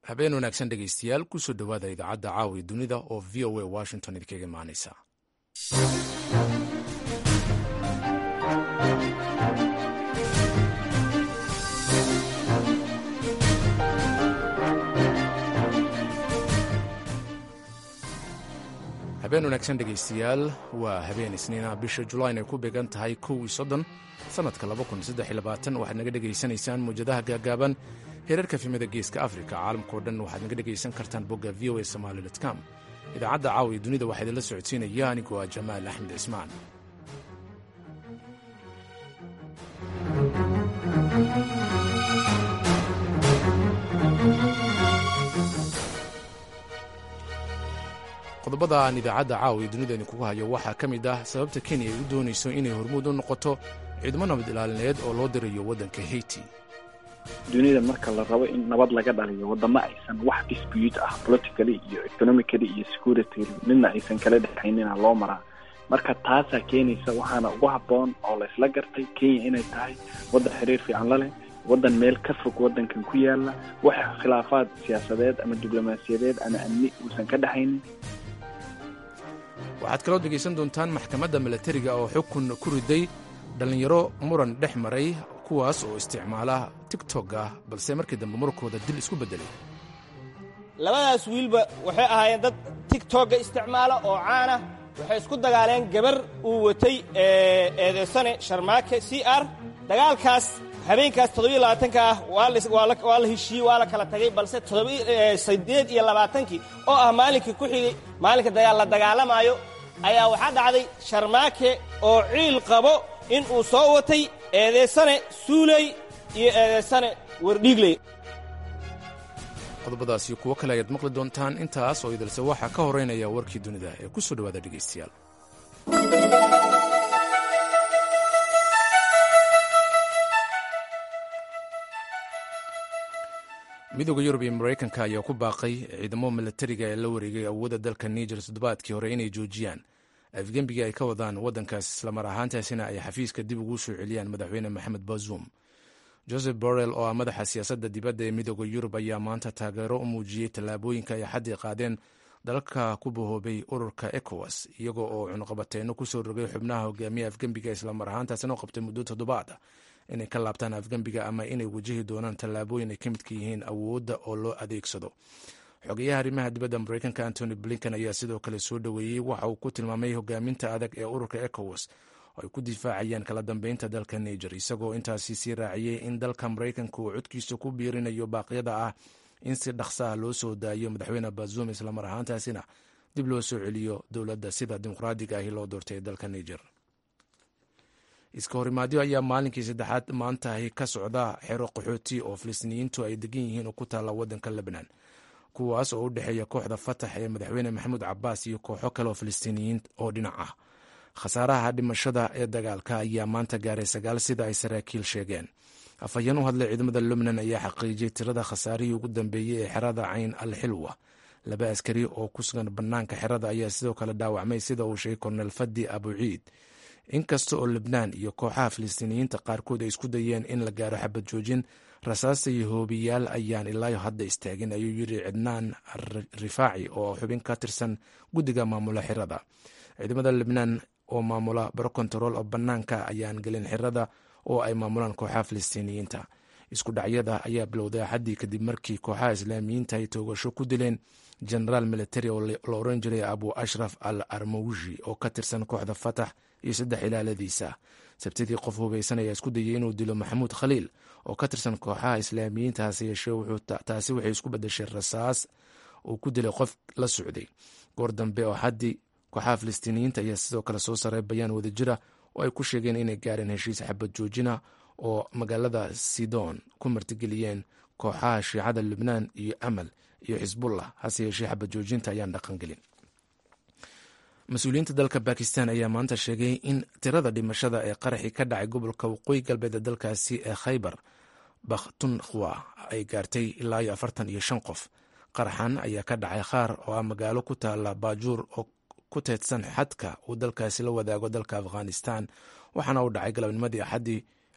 habeen wanaagsan dhegaystayaal kusoo dhowaada idaacadda caawi dunida oo v o a washington idinkaga imaanaysa habeen wanaagsan dhegaystayaal waa habeen isniina bisha julayn ay ku beegan tahay kow iyo soddon sannadka waxaad naga dhegaysanaysaan muwjadaha gaagaaban heerarka fimada geeska afrika caalamkao dhan waxaad naga dhegaysan kartaan bogga v o a somaali com idaacadda caawiya dunida waxaa idinla socodsiinaya anigoo ah jamaal axmed cismaan qodobada aan idaacadda caawiya dunida idinkugu hayo waxaa ka mid ah sababta kenya ay u doonayso inay hormuud u noqoto ciidamo nabad ilaalineed oo loo dirayo waddanka haiti dunida marka la rabo in nabad laga dhaliyo wadamo aysan wax dispute ah politically iyo economically iyo security midna aysan kala dhexaynina loo maraa marka taasaa keenaysa waxaana ugu habboon oo laysla gartay kenya inay tahay waddan xiriir fiican la leh waddan meel ka fog waddankan ku yaala wax khilaafaad siyaasadeed ama diblomaasiyadeed ama amni uusan ka dhexaynin waxaad kaloo dhegaysan doontaan maxkamadda milatariga oo xukun ku riday dhallinyaro muran dhex maray kuwaas oo isticmaala tigtog ah balse markii dambe markooda dil isku beddelay labadaas wiilba waxay ahaayeen dad tigtogga isticmaala oo caana waxay isku dagaaleen gabar uu watay eedeysane sharmaake c r dagaalkaas habeenkaas toddobiyo labaatanka ah waa la heshiiyey waa la kala tagay balse siddeed iyo labaatankii oo ah maalinkii ku xigay maalinka la dagaalamaayo ayaa waxaa dhacday sharmaake oo ciil qabo in uu soo watay eedeysane suuley iyo eedeysane wardhiigley qodobadaas iyo kuwo kale ayaad maqli doontaan intaas oo idilse waxaa ka horeynaya warkii dunida ee ku soo dhowaada dhegaystayaal midooda yurub iyo maraykanka ayaa ku baaqay ciidamo milatariga ee la wareegay awoodda dalka niger toddobaadkii hore inay joojiyaan afgembiga ay ka wadaan waddankaas islamar ahaantaasina ay xafiiska dib ugu soo celiyaan madaxweyne maxamed bazoum joseph borrell oo ah madaxa siyaasadda dibadda ee midooda yurub ayaa maanta taageero u muujiyey tallaabooyinka ay xaddii qaadeen dalalka ku bahoobay ururka ecowas iyagoo oo cunuqabateyno kusoo rogay xubnaha hogaamiya afgembiga islamar ahaantaasina u qabtay muddo toddobaad ah inay ka laabtaan afgembiga ama inay wajahi doonaan tallaabooyin ay ka midka yihiin awoodda oo loo adeegsado xogeyaha arrimaha dibadda maraykanka antony blinken ayaa sidoo kale soo dhoweeyey waxa uu ku tilmaamay hogaaminta adag ee ururka ecowas oo ay ku difaacayaan kala dambeynta dalka niger isagoo intaasi sii raaciyey in dalka maraykanka uu codkiisa ku biirinayo baaqyada ah in si dhaqsa ah loo soo daayo madaxweyne bazoum islamar ahaantaasina dib loo soo celiyo dowladda sida dimuqraadiga ahi loo doortay ee dalka niger iska horimaadyo ayaa maalinkii saddexaad maantahi ka socda xero qaxooti oo filistiiniyiintu ay degan yihiin oo ku taalla waddanka lebnan kuwaas oo u dhexeeya kooxda fatax ee madaxweyne maxamuud cabaas iyo kooxo kale oo filistiiniyiin oo dhinac ah khasaaraha dhimashada ee dagaalka ayaa maanta gaaray sagaal sida ay saraakiil sheegeen afhayeen u hadlay ciidamada lubnan ayaa xaqiijiyey tirada khasaarihii ugu dambeeyey ee xerada cayn al xilwa laba askari oo ku sugan bannaanka xerada ayaa sidoo kale dhaawacmay sida uu sheegay kornel fadi abuciid inkasta oo lebnaan iyo kooxaha filistiiniyiinta qaarkood ay isku dayeen in la gaaro xabad joojin rasaasta iyo hoobiyaal ayaan ilaayo hadda istaagin ayuu yidhi cidnaan rifaaci oo xubin ka tirsan guddiga maamula xirada ciidamada lebnaan oo maamula baro kontarool oo bannaanka ayaan gelin xirada oo ay maamulaan kooxaha filistiiniyiinta isku dhacyada ayaa bilowday axaddii kadib markii kooxaha islaamiyiinta ay toogasho ku dileen genaraal militari oo la oran jiray abu ashraf al armawji oo ka tirsan kooxda fatax iyo saddex ilaaladiisa sabtidii qof hubaysan ayaa isku dayay inuu dilo maxamuud khaliil oo ka tirsan kooxaha islaamiyiinta hase yeeshee taasi waxay isku bedeshay rasaas uu ku dilay qof la socday goor dambe oo xaddii kooxaha filistiiniyiinta ayaa sidoo kale soo saray bayaan wadajira oo ay ku sheegeen inay gaareen heshiis xabad joojina oo magaalada sidon ku martigeliyeen kooxaha shiicada lubnaan iyo amal iyo xisbullah hase yeeshee xabad joojinta ayaan dhaqangelin mas-uuliyiinta dalka bakistan ayaa maanta sheegay in tirada dhimashada ee qaraxii ka dhacay gobolka waqooyi galbeed ee dalkaasi ee khaybar bakhtunkhwa ay gaartay ilaa iyo afartan iyo shan qof qaraxan ayaa ka dhacay khaar oo ah magaalo ku taala baajuur oo ku teedsan xadka uu dalkaasi la wadaago dalka afghanistan waxaana uu dhacay galabnimadii axaddii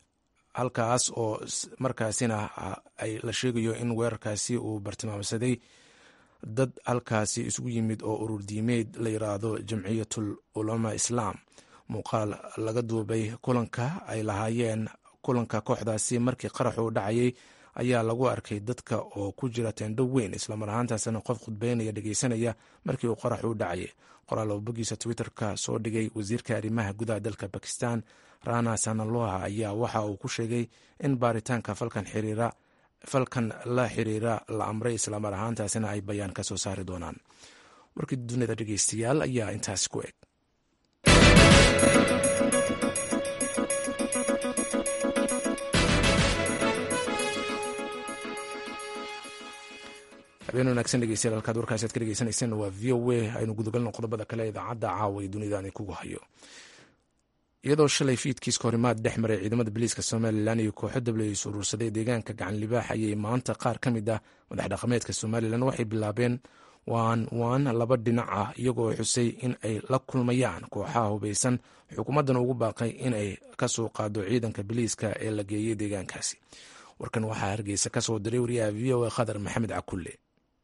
halkaas oo markaasina ay la sheegayo in weerarkaasi uu bartilmaamsaday dad halkaasi isugu yimid oo urur diimeed la yiraahdo jamciyatul ulama islaam muuqaal laga duubay kulanka ay lahaayeen kulanka kooxdaasi markii qaraxu u dhacayay ayaa lagu arkay dadka oo ku jira teendho weyn islamar ahaantaasina qof khudbeynaya dhegeysanaya markii uu qaraxu u dhacayay qoraal oo bogiisa twitterka soo dhigay wasiirka arrimaha gudaha dalka bakistan rana sanaloha ayaa waxa uu ku sheegay in baaritaanka falkan xiriira falkan la xiriira la amray islamar ahaantaasina ay bayaan ka soo saari doonaan warkii dunida dhegeystayaal ayaa intaasi ku eg habeen wanaagsan dhegeystayaal halkaad warkaasi aad ka dhegeysanayseen waa v o a aynu gudagalno qodobada kale idaacadda caawa ee dunida ani kugu hayo iyadoo shalay fiidkiis kahorimaad dhex maray ciidamada biliiska somalilan iyo kooxo dableys urursaday deegaanka gacan libaax ayay maanta qaar ka mid ah madax dhaqameedka somalilan waxay bilaabeen waan waan laba dhinac ah iyagoo xusay in ay la kulmayaan kooxaha hubeysan xukuumaddan ugu baaqay in ay kasoo qaado ciidanka biliiska ee la geeyey deegaankaasi warkan waxaa hargeysa kasoo diray wariyaha v o a khadar maxamed cakulle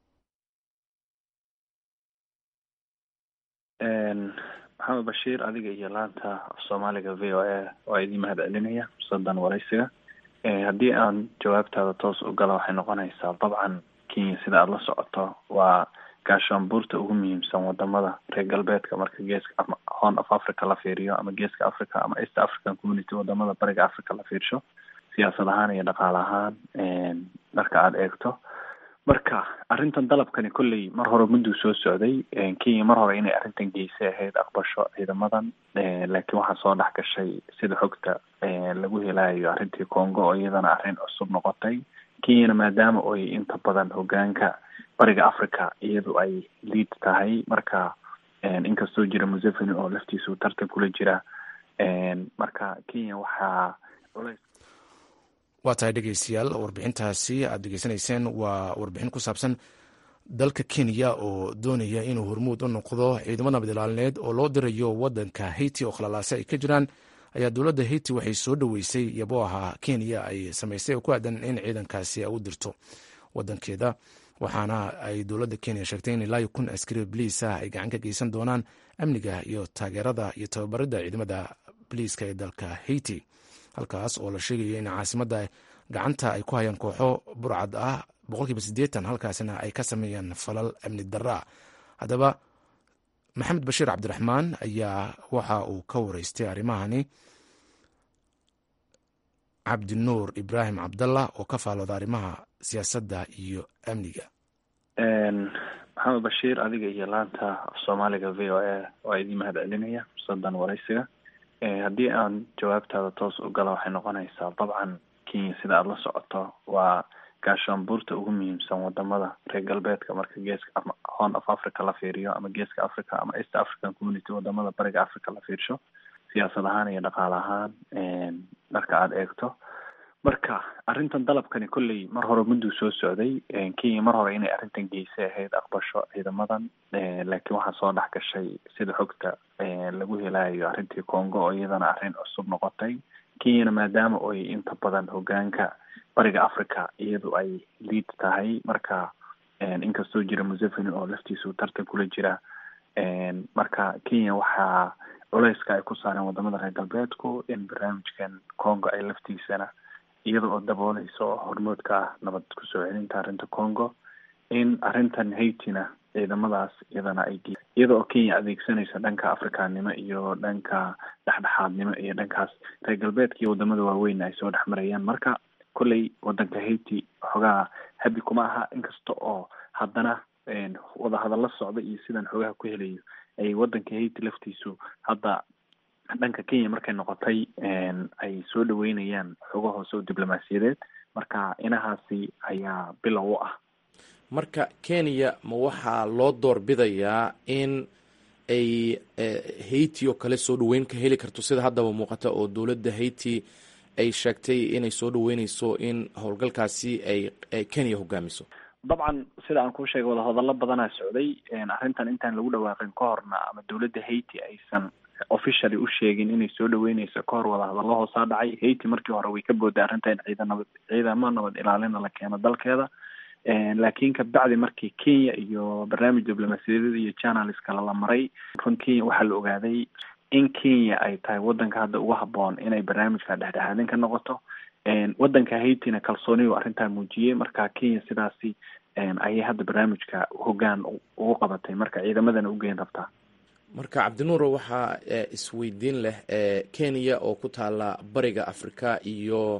maxamed bashiir adiga iyo laanta soomaaliga v o a waa idiin mahad celinaya fursadan waraysiga haddii aan jawaabtaada toos u gala waxay noqonaysaa dabcan kenya sida aada la socoto waa gaashaanbuurta ugu muhiimsan wadamada reer galbeedka marka geeska ama horn of africa la fiiriyo ama geeska africa ama east african community wadamada bariga africa la fiirsho siyaasad ahaan iyo dhaqaale ahaan marka aada eegto marka arrintan dalabkani kolley mar hore mudduu soo socday kenya mar hore inay arrintan geysay ahayd aqbasho ciidamadan laakiin waxaa soo dhex gashay sida xogta lagu helayo arrintii congo oo iyadana arrin cusub noqotay kenyana maadaama oy inta badan hogaanka bariga africa iyadu ay liid tahay marka inkastoo jira museveni oo laftiisu tartan kula jira marka kenya waxaa culays waa tahay dhegeystayaal warbixintaasi aad degeysanayseen waa warbixin ku saabsan dalka kenya oo doonaya inuu hormuud u noqdo ciidamo nabad ilaalineed oo loo dirayo wadanka haiti oo khalalaase ay ka jiraan ayaa dowladda haiti waxay soo dhoweysay yabo ahaa kenya ay samaysay oo ku aadan in ciidankaasi u dirto wadankeeda waxaana ay dowladda kenya sheegtay in ilaa iyo kun askari baliis ah ay gacan ka geysan doonaan amniga iyo taageerada iyo tababarida ciidamada baliiska ee dalka haiti halkaas oo la sheegayo in caasimadda gacanta ay ku hayaan kooxo burcad ah boqolkiiba siddeetan halkaasina ay ka sameeyaan falal amni darra haddaba maxamed bashiir cabdiraxmaan ayaa waxa uu ka wareystay arrimahani cabdinuur ibraahim cabdallah oo ka faalooda arrimaha siyaasadda iyo amniga maxamed bashiir adiga iyo laanta soomaaliga v o a waa idiin mahad celinaya fursadan waraysiga haddii aan jawaabtaada toos u gala waxay noqonaysaa dabcan kenya sida aada la socoto waa gaashaanbuurta ugu muhiimsan wadamada reer galbeedka marka geeska ama horn of africa la fiiriyo ama geeska africa ama east african community wadamada bariga africa la fiirsho siyaasad ahaan iyo dhaqaale ahaan marka aada eegto marka arrintan dalabkani kolley mar hore mudduu soo socday kenya mar hore inay arrintan geysay ahayd aqbasho ciidamadan laakiin waxaa soo dhex gashay sida xogta lagu helayo arrintii congo oo iyadana arrin cusub noqotay kenyana maadaama oy inta badan hogaanka bariga africa iyadu ay liid tahay marka inkastoo jira museveni oo laftiisu tartan kula jira marka kenya waxaa culeyska ay ku saareen wadamada reer galbeedku in barnaamijkan congo ay laftiisana iyada oo dabooleysa oo hormoodka ah nabad kusoo celinta arrinta congo in arrintan haitina ciidamadaas iyadana ay iyada oo kenya adeegsanaysa dhanka afrikaannimo iyo dhanka dhexdhexaadnimo iyo dhankaas reer galbeedka iyo wadamada waaweyn ay soo dhex marayaan marka kolley wadanka haiti xogaha habi kuma aha inkasta oo haddana wadahadalla socda iyo sidaan xogaha ku helayo ay wadanka haiti laftiisu hadda dhanka kenya markay noqotay ay soo dhaweynayaan xogo hoose oo diblomaasiyadeed marka inahaasi ayaa bilow u ah marka kenya ma waxaa loo doorbidayaa in ay haiti oo kale soo dhaweyn ka heli karto sida haddaba muuqata oo dowladda haiti ay sheegtay inay soo dhaweyneyso in howlgalkaasi ay kenya hogaamiso dabcan sida aan kuu sheegay wadahadallo badanaa socday arrintan intaan lagu dhawaaqin ka horna ama dowladda haiti aysan officially u sheegin inay soo dhaweyneyso ka hor wadahadallo hoosaa dhacay haiti markii hore way ka booday arrinta in ciidan nabad ciidamo nabad ilaalina la keeno dalkeeda laakiin kabacdi markii kenya iyo barnaamij diblomaasiyadeed iyo journalist kale la maray run kenya waxaa la ogaaday in kenya ay tahay wadanka hadda ugu haboon inay barnaamijka dhexdhexaadin ka noqoto wadanka haitina kalsooniyu arrintaa muujiyey marka kenya sidaasi ayay hadda barnaamijka hoggaan ugu qabatay marka ciidamadana ugeyn rabtaa marka cabdinuuro waxaa isweydiin leh kenya oo ku taala bariga africa iyo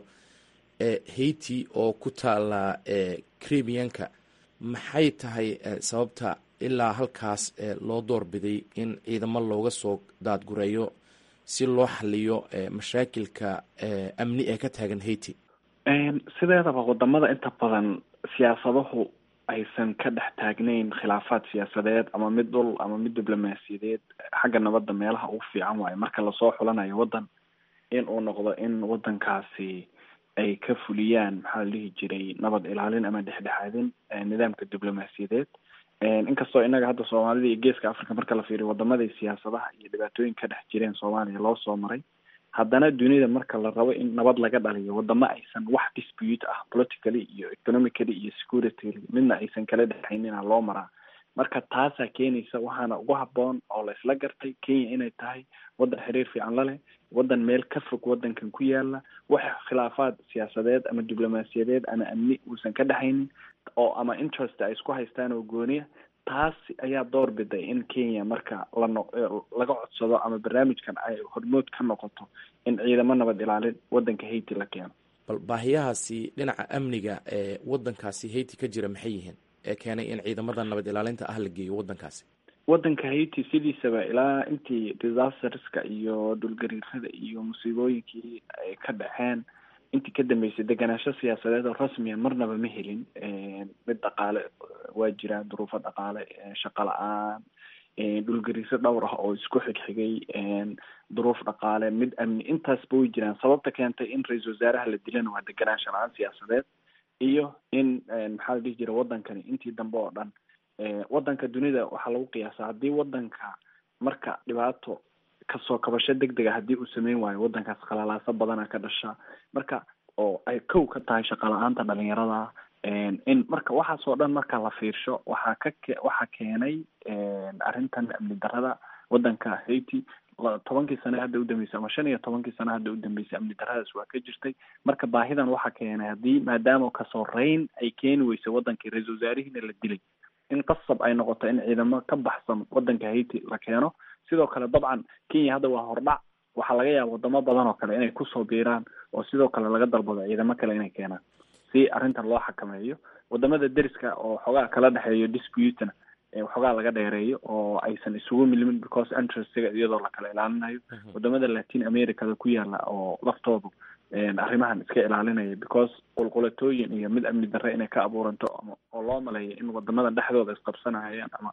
haiti oo ku taala caribianka maxay tahay sababta ilaa halkaas loo doorbiday in ciidamo looga soo daadgureeyo si loo xaliyo mashaakilka amni ee ka taagan haiti sideedaba wadamada inta badan siyaasadahu aysan ka dhex taagnayn khilaafaad siyaasadeed ama mid dhul ama mid diblomaasiyadeed xagga nabadda meelaha ugu fiican waayo marka lasoo xulanayo waddan in uu noqdo in waddankaasi ay ka fuliyaan maxaa la dhihi jiray nabad ilaalin ama dhexdhexaadin nidaamka diblomaasiyadeed inkastoo inaga hadda soomaalida iyo geeska africa marka la fiiriyo wadamaday siyaasadaha iyo dhibaatooyin ka dhex jireen soomaaliya loo soo maray haddana dunida marka la rabo in nabad laga dhaliyo wadamo aysan wax dispute ah politically iyo economically iyo security midna aysan kala dhexaynina loo maraa marka taasaa keenaysa waxaana ugu haboon oo la isla gartay kenya inay tahay waddan xiriir fiican la leh waddan meel ka fog waddankan ku yaala wax khilaafaad siyaasadeed ama diblomaasiyadeed ama amni uusan ka dhexaynin oo ama interest ay isku haystaan oo gooniya taas ayaa door biday in kenya marka lano laga codsado ama barnaamijkan ay hormood ka noqoto in ciidamo nabad ilaalin waddanka haiti la keeno bal baahiyahaasi dhinaca amniga ee waddankaasi haiti ka jira maxay yihiin ee keenay in ciidamada nabad ilaalinta ah la geeyo waddankaasi waddanka haiti sidiisaba ilaa intii disasterska iyo dhulgariirada iyo musiibooyinkii ay ka dhaceen intii ka dambeysay deganaansho siyaasadeed oo rasmiya marnaba ma helin mid dhaqaale waa jiraan duruufo dhaqaale shaqo la-aan dhulgariiro dhowr ah oo isku xigxigay duruuf dhaqaale mid amni intaasba way jiraan sababta keentay in ra-iisal wasaaraha la dilana waa deganaansho la-aan siyaasadeed iyo in maxaa la dhihi jira waddankani intii dambe oo dhan waddanka dunida waxaa lagu qiyaasa haddii waddanka marka dhibaato kasoo kabasho deg dega haddii uu sameyn waayo waddankaas khalaalaaso badana ka dhasha marka oo ay kow ka tahay shaqa la-aanta dhalinyarada in marka waxaas oo dhan marka la fiirsho waxaa ka ke waxaa keenay arrintan amni darada waddanka haiti tobankii sane hadda udambeysay ama shan iyo tobankii sane hadda udambeysay amni daradaas waa ka jirtay marka baahidan waxaa keenay haddii maadaama kasoo reyn ay keeni weysay waddankii ra-iisal wasaarihiina la dilay in qasab ay noqoto in ciidamo ka baxsan waddanka haiti la keeno sidoo kale dabcan kenya hadda waa hordhac waxaa laga yaaba wadamo badan oo kale inay kusoo biiraan oo sidoo kale laga dalbado ciidamo kale inay keenaan si arrintan loo xakameeyo wadamada deriska oo xoogaa kala dhexeeyo disputena waxoogaa laga dheereeyo oo aysan isugu milmin because interestiga iyadoo la kala ilaalinayo wadamada latin americada ku yaala oo laftoodu arrimahan iska ilaalinaya because qulqulatooyin iyo mid amni darre inay ka abuuranto oo loo maleeyo in wadamada dhexdooda isqabsanahayaan ama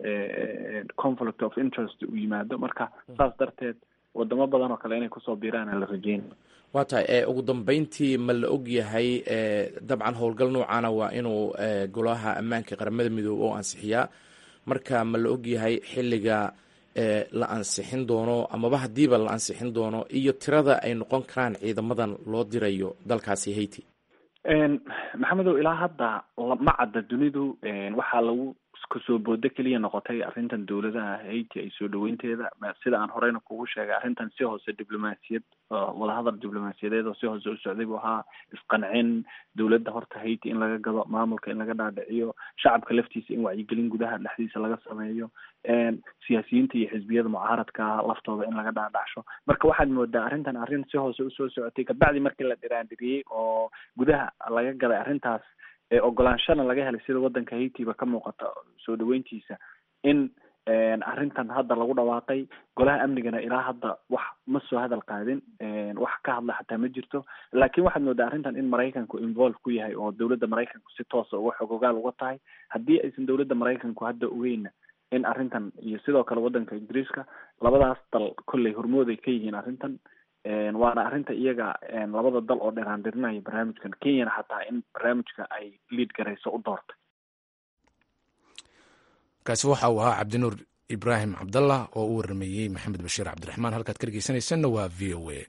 conflict of interest uu yimaado marka saas darteed wadamo badan oo kale inay kusoo biiraana la rajeynaya waa tahay ugu dambeyntii ma la og yahay dabcan howlgal noocana waa inuu golaha ammaanka qaramada midoobe oo ansixiyaa marka ma la og yahay xilliga la ansixin doono amaba haddiiba la ansixin doono iyo tirada ay noqon karaan ciidamadan loo dirayo dalkaasi haiti maxamedow ilaa hadda ma cadda dunidu waxaa lagu kasoo boodo keliya noqotay arrintan dowladaha haiti ay soo dhaweynteeda sida aan horeyna kugu sheegay arrintan si hoose diblomaasiyad wadahadal diblomaasiyadeed oo si hoose u socday buu ahaa isqancin dowladda horta haiti in laga gado maamulka in laga dhaadhiciyo shacabka laftiisa in wacyigelin gudaha dhexdiisa laga sameeyo siyaasiyiinta iyo xisbiyada mucaaradka laftooda in laga dhaadhacsho marka waxaad moodaa arrintan arrin si hoose usoo socotay kabacdi markii la dhiraandiriyey oo gudaha laga gaday arrintaas ogolaanshana laga helay sida waddanka haitiba ka muuqata soo dhaweyntiisa in arrintan hadda lagu dhawaaqay golaha amnigana ilaa hadda wax ma soo hadal qaadin wax ka hadla xataa ma jirto laakiin waxaad moodaa arrintan in maraykanku involve ku yahay oo dowladda maraykanku si toosa uga xogogaal uga tahay haddii aysan dowladda maraykanku hadda ogeyna in arrintan iyo sidoo kale waddanka ingiriiska labadaas dal kolley hormood ay ka yihiin arrintan waana arrinta iyaga labada dal oo dheraandirinaya barnaamijkan kenyana xataa in barnaamijka ay liid garayso u doortay kaasi waxa uu ahaa cabdinuur ibraahim cabdallah oo u warameeyey maxamed bashiir cabdiraxmaan halkaad ka dhegeysanaysanna waa v o a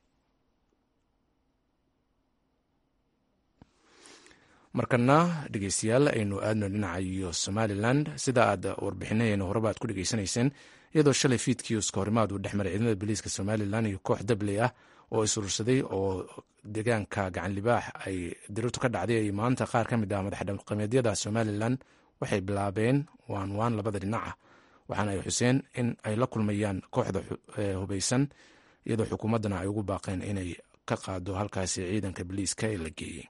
markana dhegeystayaal aynu aadno dhinaca iyo somalilan sida aad warbixinaheena horeba aad ku dhegeysanayseen iyadoo shalay fiidkii iskahorimaad uu dhex maray ciidamada booliiska somalilan iyo koox dabley ah oo isurursaday oo deegaanka gacan libaax ay dirirtu ka dhacday ay maanta qaar ka mid ah madaxdhaqameedyada somalilan waxay bilaabeen waan waan labada dhinaca waxaana ay xuseen in ay la kulmayaan kooxda hubeysan iyadoo xukuumaddana ay ugu baaqeen inay ka qaado halkaasi ciidanka booliiska ee la geeyey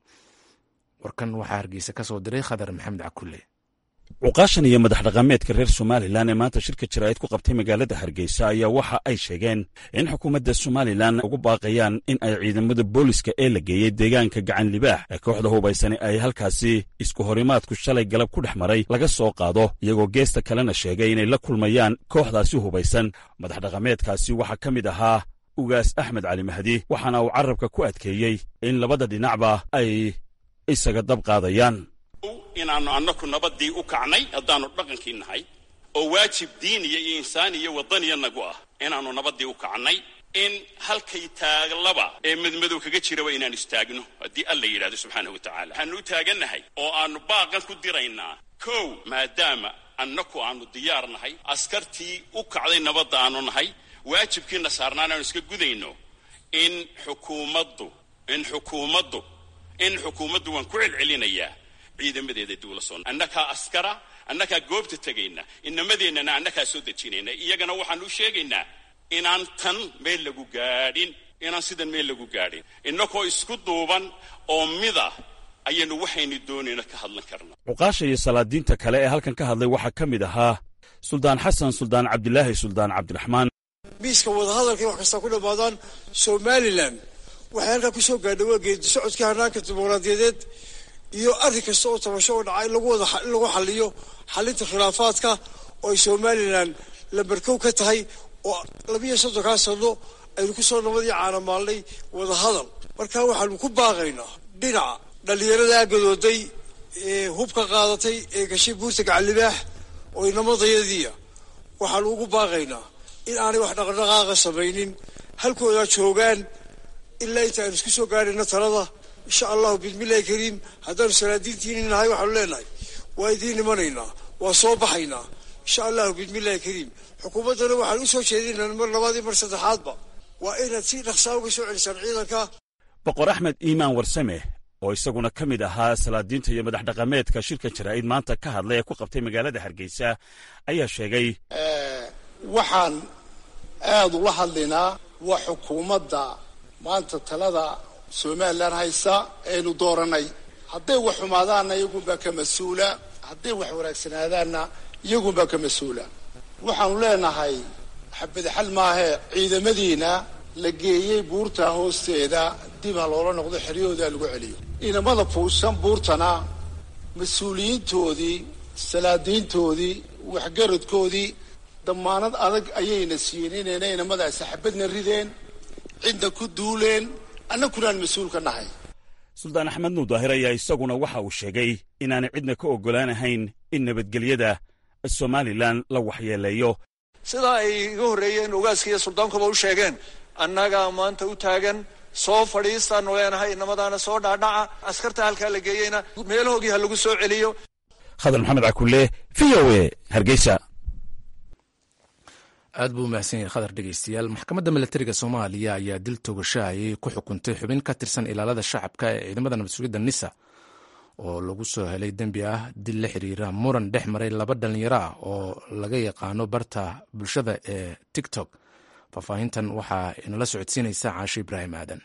warkan waxaa hargeysa ka soo diray khadar maxamed cakulle cuqaashan iyo madax dhaqameedka reer somalilan ee maanta shirka jaraa'id ku qabtay magaalada hargeysa ayaa waxa ay sheegeen in xukuumadda somalilan ugu baaqayaan in ay ciidamada booliska ee la geeyey deegaanka gacan libaax ee kooxda hubaysani ay halkaasi isku horimaadku shalay galab ku dhex maray laga soo qaado iyagoo geesta kalena sheegay inay la kulmayaan kooxdaasi hubaysan madax dhaqameedkaasi waxaa ka mid ahaa ugaas axmed cali mahdi waxaana uu carrabka ku adkeeyey in labada dhinacba ay isaga dab qaadayaan inaannu annaku nabaddii u kacnay haddaannu dhaqankii nahay oo waajib diiniya iyo insaan iyo waddaniya nagu ah inaannu nabaddii u kacnay in halkay taaglaba ee madmadow kaga jiraba inaan istaagno haddii alla yidhahdo subxaanahu wa tacala waxaannu u taagannahay oo aannu baaqan ku diraynaa kow maadaama annaku aannu diyaar nahay askartii u kacday nabadda aannu nahay waajibkiina saarnaan aanu iska gudayno in xukuumaddu in xukuumaddu in xukuumaddu waan ku celcelinayaa ciidamadeeda duula soo annakaa askara annakaa goobta tegayna inamadeennana annakaa soo dejinayna iyagana waxaanu u sheegaynaa inaan tan meel lagu gaadhin inaan sidan meel lagu gaadhin innakoo isku duuban oo mida ayaynu waxaynu doonayna ka hadlan karna cuqaasha iyo salaadiinta kale ee halkan ka hadlay waxaa ka mid ahaa suldaan xasan suldaan cabdilaahi suldaan cabdiraxmaan miiska wadahadalkay wax kasta ku dhammaadaan somalilan waxay halkaa ku soo gaadha waa geedi socodkii hanaanka dimuqraadiyadeed iyo arrin kasta oo tabasho oo dhaca in lagu wada in lagu xaliyo xalinta khilaafaadka oo ay somalilan lambarkow ka tahay oo labiiyo soddonkaa sano aynu ku soo nabadii caanamaalnay wadahadal markaa waxaanu ku baaqaynaa dhinaca dhallinyaradaa gadooday ee hubka qaadatay ee gashay buurta gacallibaax oo inamadayadiia waxaanu ugu baaqaynaa in aanay wax dhaqdhaqaaqa samaynin halkoodaa joogaan ilaa inta aynu isku soo gaadhayno talada insha allahu bismillahi kariim haddaanu salaadiintiini nahay waxaanu leenahay waa idiin imanaynaa waa soo baxaynaa insha allahu bismillahi kariim xukuumaddana waxaan u soo jeedinaa mar labaad iyo mar saddexaadba waa inaad si dhaqsaa uga soo celisaan ciidanka boqor axmed iimaan warsame oo isaguna ka mid ahaa salaadiinta iyo madax dhaqameedka shirka jaraa'id maanta ka hadlay ee ku qabtay magaalada hargeysa ayaa sheegay waxaan aada ula hadlaynaa waa xukuumadda maanta talada somalilan haysa aynu dooranay hadday wax xumaadaanna iyagunbaa ka mas-uula hadday wax wanaagsanaadaanna iyagunbaa ka mas-uula waxaanu leenahay xabadxal maahee ciidamadiina la geeyey buurta hoosteeda dib ha loola noqdo xeryahooda lagu celiyo inamada fuushan buurtana mas-uuliyiintoodii salaadiintoodii waxgaradkoodii damaanad adag ayayna siiyeen inayna inamadaasi xabadna rideen cidna ku duuleen annakunaan mas-uul ka nahay suldaan axmed nuudaahir ayaa isaguna waxa uu sheegay inaanay cidna ka oggolaanahayn in nabadgelyada somalilan la waxyeeleeyo sidaa ay iga horreeyeen ogaaska iyo suldaankuba u sheegeen annagaa maanta u taagan soo fadhiistaanu leenahay inamadaana soo dhaadhaca askarta halkaa la geeyeyna meelahoogii ha lagu soo celiyo khadar maxamed cakulle v o e hargeysa aad buu umahadsan yahay khadar dhegeystayaal maxkamadda milatariga soomaaliya ayaa dil toogashahayay ku xukuntay xubin ka tirsan ilaalada shacabka ee ciidamada nabad sugidda nisa oo lagu soo helay dembi ah dil la xiriira muran dhex maray laba dhallinyaro ah oo laga yaqaano barta bulshada ee tiktok faahfaahintan waxaa inala socodsiinaysa caasho ibraahim aadan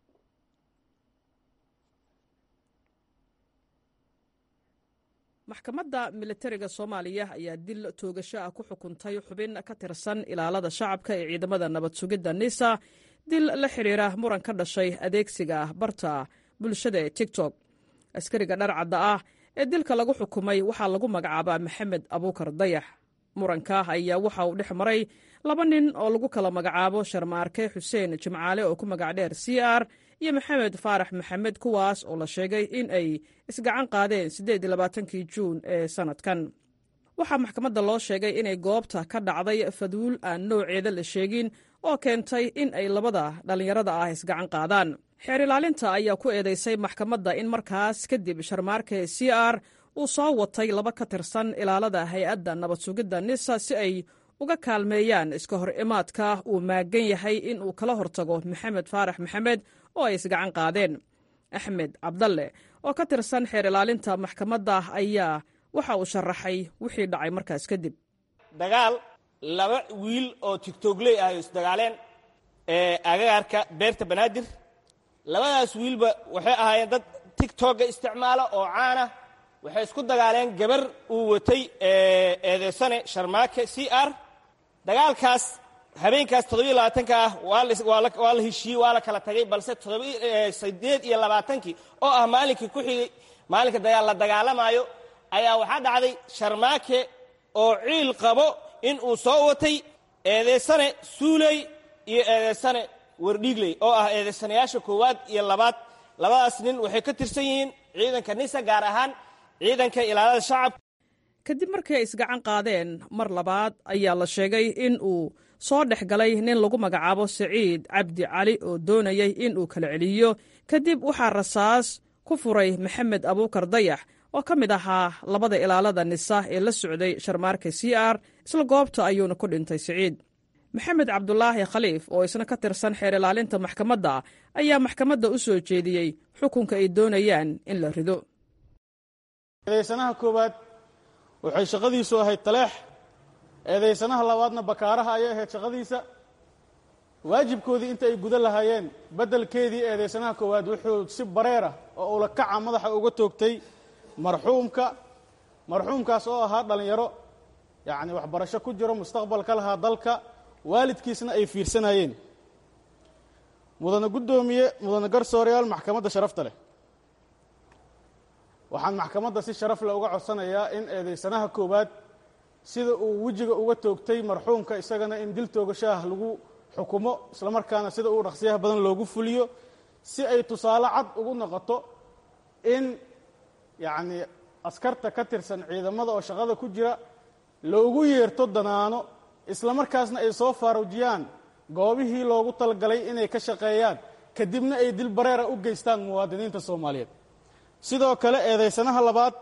maxkamadda milatariga soomaaliya ayaa dil toogasho ah ku xukuntay xubin ka tirsan ilaalada shacabka ee ciidamada nabad sugidda nisa dil la xidhiira muran ka dhashay adeegsiga barta bulshada ee tiktok askariga dharcadda ah ee dilka lagu xukumay waxaa lagu magacaabaa maxamed abuukar dayax muranka ayaa waxa uu dhex maray laba nin oo lagu kala magacaabo sharmaarke xuseen jimcaale oo ku magac dheer c r iyo maxamed faarax maxamed kuwaas oo la sheegay in ay isgacan qaadeen siddeed iyo labaatankii juun ee sannadkan waxaa maxkamadda loo sheegay inay goobta ka dhacday faduul aan nooceeda la sheegin oo keentay in ay labada dhallinyarada ah isgacan qaadaan xeer ilaalinta ayaa ku eedaysay maxkamadda in markaas kadib sharmaarke c r uu soo watay laba ka tirsan ilaalada hay-adda nabad sugidda nisa si ay uga kaalmeeyaan iska hor imaadka uu maagan yahay in uu kala hortago maxamed faarax maxamed oo ay isgacan qaadeen axmed cabdalle oo ka tirsan xeer ilaalinta maxkamadda ayaa waxa uu sharaxay wixii dhacay markaas kadib dagaal laba wiil oo tigtogley ah ay isdagaaleen ee agagaarka beerta banaadir labadaas wiilba waxay ahaayeen dad tigtogga isticmaala oo caana waxay isku dagaaleen gabar uu watay eedeysane sharmaake c r dagaalkaas habeenkaas toddobiyo labaatanka ah waa la heshiiyey waa la kala tagay balse siddeed iyo labaatankii oo ah maalinkii ku xigay maalinka dagaal la dagaalamaayo ayaa waxaa dhacday sharmaake oo ciil qabo in uu soo watay eedeysane suuley iyo eedeysane wardhiigley oo ah eedeysanayaasha koowaad iyo labaad labadaas nin waxay ka tirsan yihiin ciidanka nisa gaar ahaan ciidanka ilaalada shacabka kadib markii ay isgacan qaadeen mar labaad ayaa la sheegay in uu soo dhex galay nin lagu magacaabo saciid cabdi cali oo doonayay in uu kala celiyo kadib waxaa rasaas ku furay maxamed abuukar dayax oo ka mid ahaa labada ilaalada nisa ee la socday sharmaarka c r isla goobta ayuuna ku dhintay siciid maxamed cabdulaahi khaliif oo isna ka tirsan xeer ilaalinta maxkamadda ayaa maxkamadda u soo jeediyey xukunka ay doonayaan in la rido eedaysanaha koowaad waxay shaqadiisu ahayd taleex eedaysanaha labaadna bakaaraha ayay ahayd shaqadiisa waajibkoodii inta ay guda lahaayeen beddelkeedii eedaysanaha koowaad wuxuu si bareer ah oo ula kaca madaxa uga toogtay marxuumka marxuumkaas oo ahaa dhallinyaro yacni waxbarasho ku jiro mustaqbal ka lahaa dalka waalidkiisna ay fiirsanayeen mudane guddoomiye mudane garsooreyaal maxkamadda sharafta leh waxaan maxkamadda si sharaf leh uga codsanayaa in eedaysanaha koowaad sida uu wejiga uga toogtay marxuumka isagana in dil toogashaah lagu xukumo islamarkaana sida uu dhaqsiyaha badan loogu fuliyo si ay tusaale cad ugu noqoto in yacni askarta ka tirsan ciidamada oo shaqada ku jira loogu yeerto danaano islamarkaasna ay soo faaruujiyaan goobihii loogu talagalay inay ka shaqeeyaan kadibna ay dil bareera u geystaan muwaadiniinta soomaaliyeed sidoo kale eedaysanaha labaad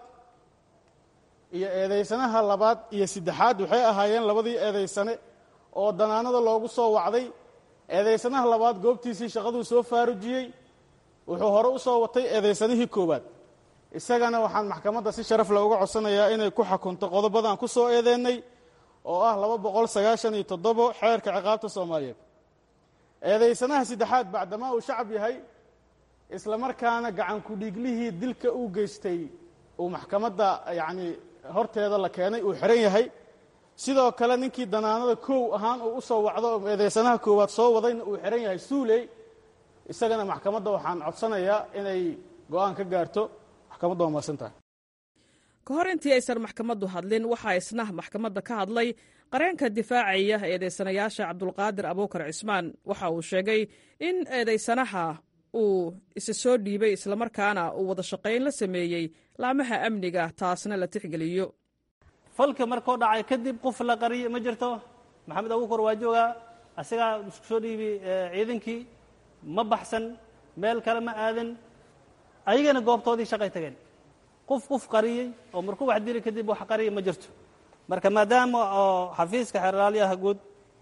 iyo eedaysanaha labaad iyo saddexaad waxay ahaayeen labadii eedaysane oo danaanada loogu soo wacday eedaysanaha labaad goobtiisii shaqaduu soo faarujiyey wuxuu hore u soo watay eedaysanihii koowaad isagana waxaan maxkamadda si sharaf leh uga codsanayaa inay ku xukunto qodobadaan ku soo eedeennay oo ah laba boqol sagaashan iyo toddobo xeerka ciqaabta soomaaliyeed eedaysanaha saddexaad bacdamaa uu shacab yahay isla markaana gacan ku-dhiiglihii dilka uu geystay uu maxkamadda yacni horteeda la keenay uu xihan yahay sidoo kale ninkii danaanada kow ahaan uu u soo wacdo oo eedaysanaha koowaad soo wadayna uu xihan yahay suuley isagana maxkamadda waxaan codsanayaa inay go-aan ka gaarto maxkamadda waa mahadsan tahay ka hor intii aysan maxkamaddu hadlin waxaa isna maxkamadda ka hadlay qareenka difaacaya eedaysanayaasha cabdulqaadir abuukar cismaan waxa uu sheegay in eedaysanaha uu isa soo dhiibay islamarkaana uu wada shaqayn la sameeyey laamaha amniga taasna la tixgeliyo falka markuu dhacay kadib qof la qariye ma jirto maxamed abuukar waa joogaa asagaa isku soo dhiibi ciidankii ma baxsan meel kale ma aadan ayagana goobtoodii shaqay tageen qof qof qariyey oo markuu wax dili kadib wax qariya ma jirto marka maadaama oo xafiiska xeraalyaha guud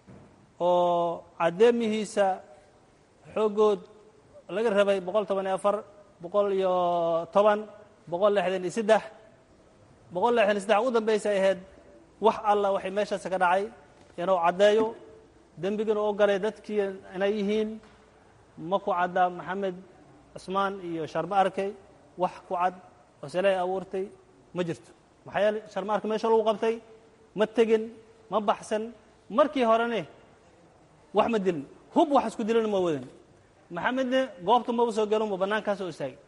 oo caddeemihiisa xooggood laga rabay boqol toban iyo afar boqol iyo toban boqol lixdan iyo saddex boqol lixdan iyo saddex ugu dambaysa ay ahayd wax alla waxay meeshaas ka dhacay inuu caddeeyo dembigana oo galay dadkii inay yihiin ma ku caddaa maxamed cusmaan iyo sharma arkay wax ku cad oo sele ay abuurtay ma jirto maxaa yeele sharma arka meesha lagu qabtay ma tegin ma baxsan markii horene wax ma dilin hub wax isku dilina ma wadan maxamedne goobta maba soo gelin buu bannaankaas oo istaagay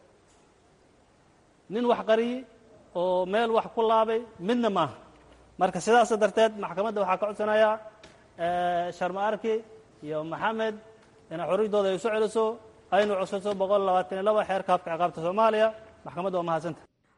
nin wax qariyey oo meel wax ku laabay midna maaha marka sidaas darteed maxkamadda waxaa ka codsanayaa sharma arki iyo maxamed inay xorriydooda ay soo celiso aynu codsato boqol labaatan iyo laba xeerka habka ciqaabta soomaaliya maxkamadda waa mahadsanta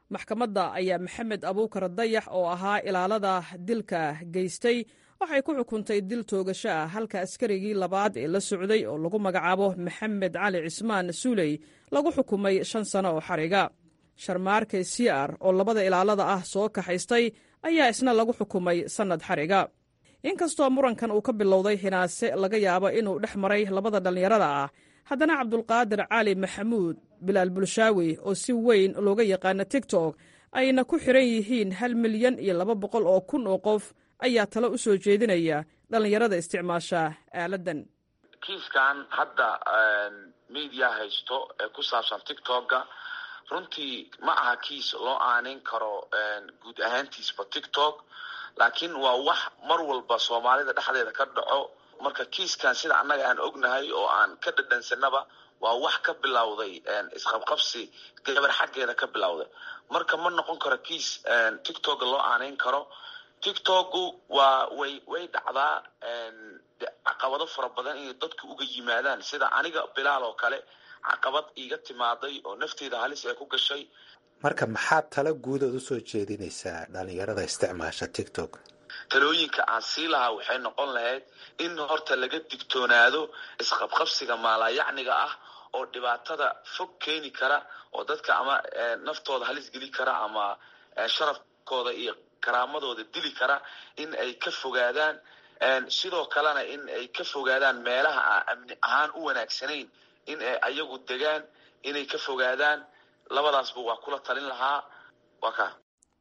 maxkamadda ayaa maxamed abuukar dayax oo ahaa ilaalada dilka geystay waxay ku xukuntay dil toogasho ah halka askarigii labaad ee la socday oo lagu magacaabo maxamed cali cismaan suuley lagu xukumay shan sano oo xariga sharmaarke siar oo labada ilaalada ah soo kaxaystay ayaa isna lagu xukumay sannad xariga inkastoo murankan uu ka bilowday hinaase laga yaabo inuu dhex maray labada dhallinyarada ah haddana cabdulqaadir cali maxamuud bilaal bulshaawi oo si weyn looga yaqaana tigtok ayna ku xiran yihiin hal milyan iyo laba boqol oo kun oo qof ayaa talo u soo jeedinaya dhallinyarada isticmaasha aaladdan kiiskan hadda media haysto ee ku saabsan tictokga runtii ma aha kiis loo aaneyn karo guud ahaantiisba tictok laakiin waa wax mar walba soomaalida dhexdeeda ka dhaco marka kiiskan sida annaga aan ognahay oo aan ka dhadhansanaba waa wax ka bilowday isqabqabsi gabar xaggeeda ka bilowday marka ma noqon karo kiis tictokga loo aaneyn karo tictokgu waa way way dhacdaa caqabado fara badan inay dadku uga yimaadaan sida aniga bilaal oo kale caqabad iiga timaaday oo nafteeda halis ay ku gashay marka maxaad tala guudood usoo jeedinaysaa dhalinyarada isticmaasha tictok talooyinka aan sii lahaa waxay noqon lahayd in horta laga digtoonaado isqabqabsiga maalayacniga ah oo dhibaatada fog keeni kara oo dadka ama naftooda halis geli kara ama sharafkooda iyo karaamadooda dili kara in ay ka fogaadaan sidoo kalena in ay ka fogaadaan meelaha aan amni ahaan u wanaagsanayn in ay ayagu degaan inay ka fogaadaan labadaasba waa kula talin lahaa waa ka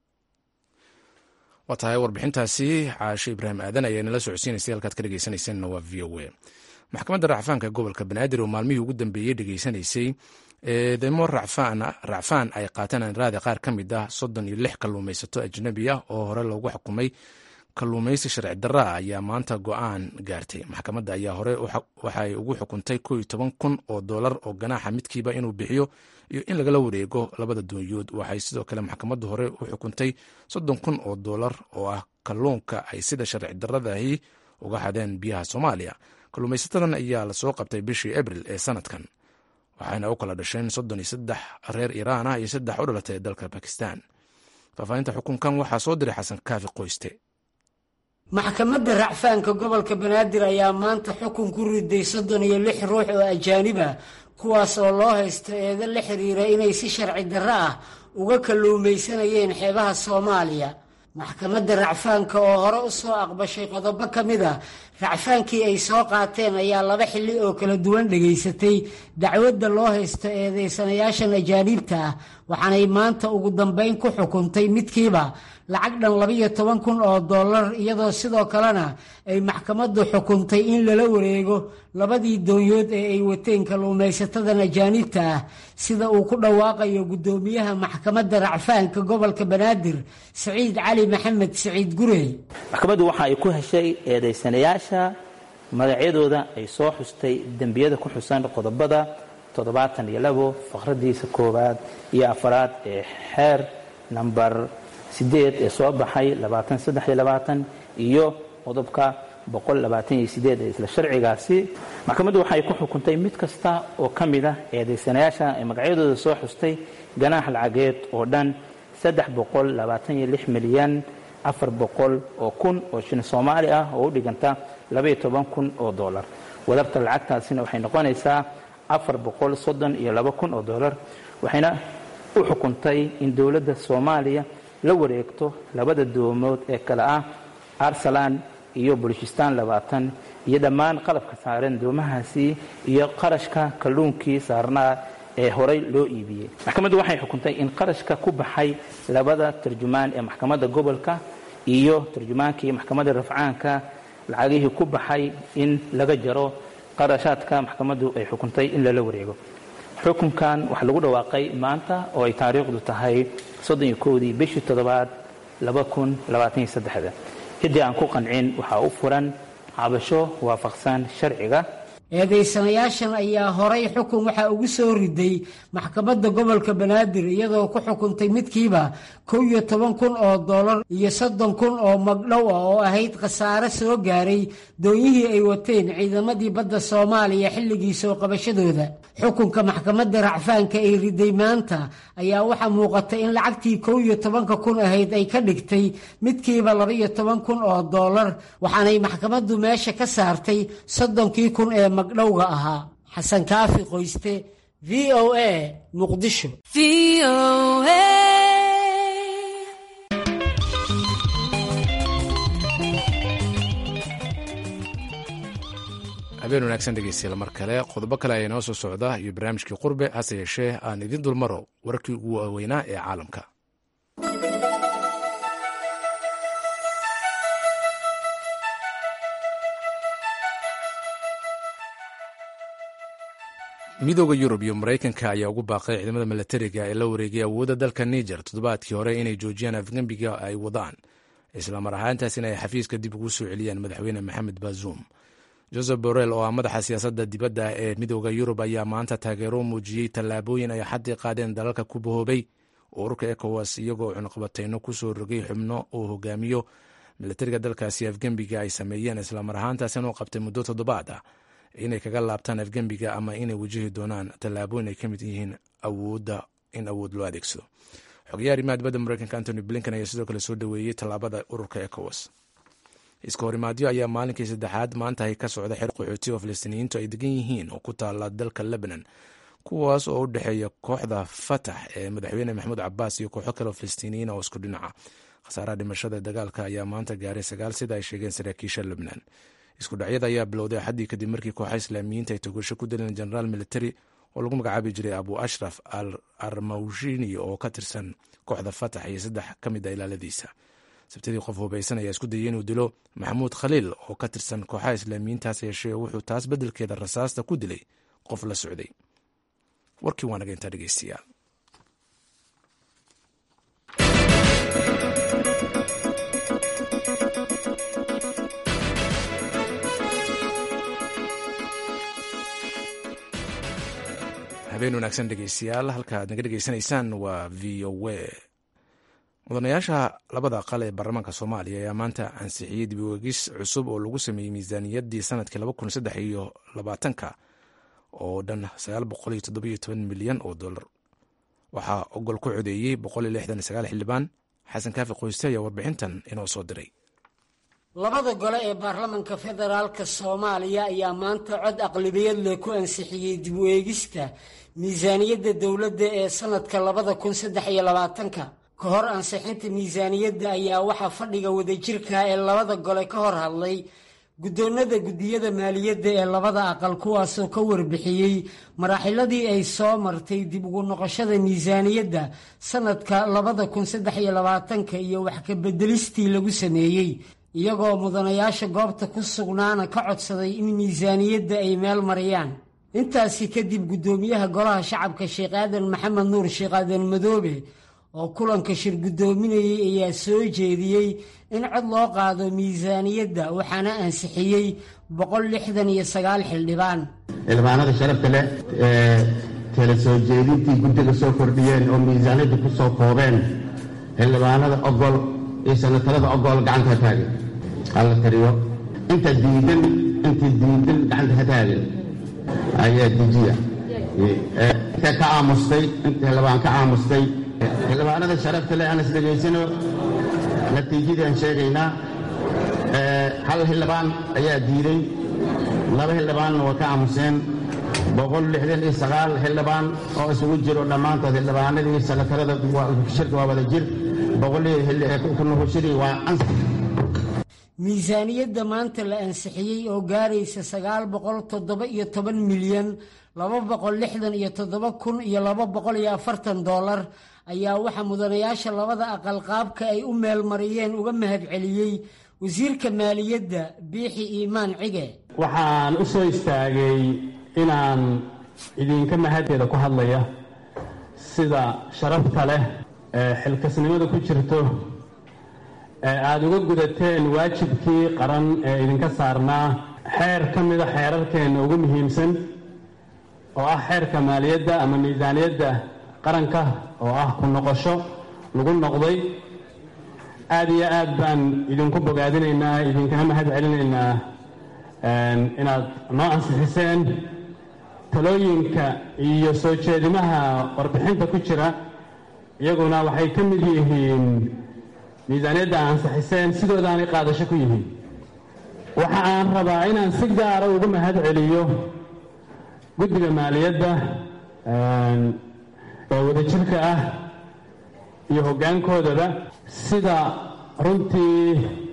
waa tahay warbixintaasi caashe ibraahim aadan ayaa nala socodsiinaysay halkaad ka dhegeysanaysanna waa v o a maxkamadda racfaanka gobolka banaadir oo maalmihii ugu dambeeyey dhegeysanaysay eedeymo racfaan ay qaateen anraada qaar ka mid ah soddon iyo lix kalluumaysato ajnabi ah oo hore loogu xukumay kalluumaysi sharci darra ah ayaa maanta go-aan gaartay maxkamadda ayaa hore waxay ugu xukuntay ko iyo toban kun oo doolar oo ganaaxa midkiiba inuu bixiyo iyo in lagala wareego labada doonyood waxay sidoo kale maxkamaddu hore u xukuntay soddon kun oo doolar oo ah kalluunka ay sida sharci darradahi uga hadeen biyaha soomaaliya kalluumaysatadan ayaa lasoo qabtay bishii abril ee sanadkan waxayna u kala dhasheen soddon iyo saddex reer iiraan ah iyo saddex u dhalatay dalka bakistan faahfaahinta xukunkan waxaa soo diray xasan kaafi qoyste maxkamadda racfaanka gobolka banaadir ayaa maanta xukun ku riday soddon iyo lix ruux oo ajaanib ah kuwaas oo loo haysto eedo la xiriira inay si sharci darro ah uga kalluumaysanayeen xeebaha soomaaliya maxkamadda racfaanka oo hore u soo aqbashay qodobo ka mid a racfaankii ay soo qaateen ayaa laba xilli oo kala duwan dhegaysatay dacwadda loo haysto eedeysanayaashan ajaaniibta ah waxaanay maanta ugu dambayn ku xukuntay midkiiba lacag dhan labiyo toban kun oo dollar iyadoo sidoo kalena ay maxkamaddu xukuntay in lala wareego labadii doonyood ee ay wateen kalluumaysatadan ajaaniibta ah sida uu ku dhawaaqayo guddoomiyaha maxkamadda racfaanka gobolka banaadir siciid cali maxamed siciid gurey maxkamaddu waxa ay ku heshay eedaysanayaasha magacyadooda ay soo xustay dembiyada ku xusan qodobada toddobaatan iyo labo faqradiisa koowaad iyo afaraad ee xeer namber sideed ee soo baxay labaatan saddex iyo labaatan iyo qodobka boqol labaatan iyo sideed ee isla sharcigaasi maxkamaddu waxay ku xukuntay mid kasta oo ka mid ah eedaysanayaasha ee magacyadooda soo xustay ganaax lacageed oo dhan saddex boqol labaatan iyo lix milyan afar boqol oo kun oo shilin soomaali ah oo u dhiganta labaiyo toban kun oo dollar wadabta lacagtaasina waxay noqonaysaa afar boqol soddon iyo laba kun oo dollar waxayna u xukuntay in dowladda soomaaliya la wareegto labada doomood ee kale ah arsalan iyo bulishistan labaatan iyo dhammaan qalabka saaran doomahaasi iyo qarashka kalluunkii saarnaa ee horey loo iibiyey maxkamaddu waxay xukuntay in qarashka ku baxay labada tarjumaan ee maxkamadda gobolka iyo tarjumaankii maxkamadda rafcaanka lacagihii ku baxay in laga jaro qarashaadka maxkamaddu ay xukuntay in lala wareego xukunkan waxaa lagu dhawaaqay maanta oo ay taariikhdu tahay soddon iyo kowdii bishii toddobaad laba kun labaatan iyo saddexda ciddii aan ku qancin waxaa u furan cabasho waafaqsan sharciga eedaysanayaashan ayaa horay xukun waxaa ugu soo riday maxkamadda gobolka banaadir iyadoo ku xukuntay midkiiba kow iyo toban kun oo dollar iyo soddon kun oo magdhow ah oo ahayd khasaare soo gaaray doonyihii ay wateen ciidamadii badda soomaaliya xilligii soo qabashadooda xukunka maxkamadda racfaanka ay riday maanta ayaa waxaa muuqata in lacagtii kow iyo tobanka kun ahayd ay ka dhigtay midkiiba laba iyo toban kun oo dollar waxaanay maxkamaddu meesha ka saartay soddonkii kun ee magdhowga ahaa xasan kaafi qoyste v o a muqdisho habeen wanaagsan dhegeystayaal mar kale qodobo kale ayaa inoo soo socda iyo barnaamijkii qurbe hase yeeshee aan idin dulmaro wararkii ugu waaweynaa ee caalamka midooda yurub iyo maraykanka ayaa ugu baaqay ciidamada milatariga ee la wareegay awoodda dalka niger toddobaadkii hore inay joojiyaan afgembiga ay wadaan islamar ahaantaasina ay xafiiska dib ugu soo celiyaan madaxweyne maxamed bazuum joseph borrell oo ah madaxa siyaasadda dibadda ee midooda yurub ayaa maanta taageero muujiyey tallaabooyin ay xaddii qaadeen dalalka ku bahoobay ururka ekowas iyagoo cunaqabateyno kusoo rogay xubno uu hogaamiyo milatariga dalkaasi afgembiga ay sameeyeen islamar ahaantaasina u qabtay muddo toddobaad ah inay kaga laabtaan afgembiga ama inay wajihi doonaan tallaabooyin ay ka mid yihiin awoodda in awood loo adeegsado xogayaha arrimaha dibadda mareykanka antony blinken ayaa sidoo kale soo dhoweeyey tallaabada ururka ekowas iska horimaadyo ayaa maalinkii saddexaad maanta ka socda xer qaxooti oo falastiiniyiintu ay degan yihiin oo ku taala dalka lebanon kuwaas oo u dhexeeya kooxda fatax ee madaxweyne maxamuud cabaas iyo kooxo kale oo falastiiniyiin oo isku dhinaca khasaaraha dhimashada dagaalka ayaa maanta gaaray sagaal sida ay sheegeen saraakiisha lebnan isku dhacyada ayaa bilowday axaddii kadib markii kooxa islaamiyiinta ay togasho ku dileen generaal military oo lagu magacaabi jiray abu ashraf al armawshini oo ka tirsan kooxda fatax iyo saddex ka mid a ilaaladiisa sabtidii qof hubaysan ayaa isku dayay inuu dilo maxamuud khaliil oo ka tirsan kooxaha islaamiyiintaas yeeshee wuxuu taas beddelkeeda rasaasta ku dilay qof la socday warkii waa naga intaa dhegeystayaal habeen wanaagsan dhegeystayaal halka aad naga dhegeysanaysaan waa v o a mudanayaasha labada aqal ee baarlamaanka soomaaliya ayaa maanta ansixiyey dib uegis cusub oo lagu sameeyey miisaaniyaddii sanadkii laba kun saddex iyo labaatanka oo dhan sagaal boqol iyo toddobiyo toban milyan oo dollar waxaa ogol ku codeeyey boqol iyo lixdan iyo sagaal xildhibaan xasan kaafi qoyste ayaa warbixintan inoo soo diray labada gole ee baarlamanka federaalka soomaaliya ayaa maanta cod aqlabiyad leh ku ansixiyey dib u eegista miisaaniyadda dowladda ee sanadka labada kun saddex iyo labaatanka ka hor ansixinta miisaaniyadda ayaa waxaa fadhiga wadajirka ee labada gole ka hor hadlay guddoonada guddiyada maaliyadda ee labada aqal kuwaasoo ka warbixiyey maraaxiladii ay soo martay dib ugu noqoshada miisaaniyadda sanadka labada kun saddex iyo labaatanka iyo wax ka beddelistii lagu sameeyey iyagoo mudanayaasha goobta ku sugnaana ka codsaday in miisaaniyadda ay meel mariyaan intaasi kadib guddoomiyaha golaha shacabka sheekh aadan maxamed nuur sheekh aadan madoobe oo kulanka shir guddoominayay ayaa soo jeediyey in cod loo qaado miisaaniyadda waxaana ansixiyey boqol lixdan iyo sagaal xildhibaan xildhibaanada sharafta leh ee tala soo jeedintii guddiga soo kordhiyeen oo miisaaniyadda ku soo koobeen xildhibaanada ogol iyo sanatarada ogol gacanta ha taagin hala tiriyo inta diidan inta diidan gacanta ha taagin ayaa dejiya inta ka aamustay inta xildhibaan ka aamustay xildhibaanada sharafta leh aan is dhegaysano natiijadii aan sheegaynaa hal xildhibaan ayaa diiday laba xildhibaanna waa ka aamuseen boqol lixdan iyo sagaal xildhibaan oo isugu jiro dhammaantood xildhibaanadii sanatarada shirka waa wada jir boqolkunuhushadii waa ans miisaaniyadda maanta la ansixiyey oo gaaraysa sagaal boqol toddoba iyo toban milyan laba boqol lixdan iyo toddoba kun iyo laba boqol iyo afartan dollar ayaa waxaa mudanayaasha labada aqal qaabka ay u meelmariyeen uga mahadceliyey wasiirka maaliyadda biixi iimaan cige waxaan u soo istaagay inaan idinka mahadteeda ku hadlaya sida sharafta leh ee xilkasnimada ku jirto ee aada uga gudateen waajibkii qaran ee idinka saarnaa xeer ka mida xeerarkeenna ugu muhiimsan oo ah xeerka maaliyadda ama miisaaniyadda qaranka oo ah ku noqosho lagu noqday aad iyo aad baan idinku bogaadinaynaa idinkana mahad celinaynaa inaad noo ansixiseen talooyinka iyo soo jeedimaha warbixinta ku jira iyaguna waxay ka mid yihiin miisaaniyadda ansixiseen sidoodaanay qaadasho ku yihiin waxa aan rabaa inaan si gaara ugu mahad celiyo guddiga maaliyadda ee wadajirka ah iyo hoggaankoodaba sida runtii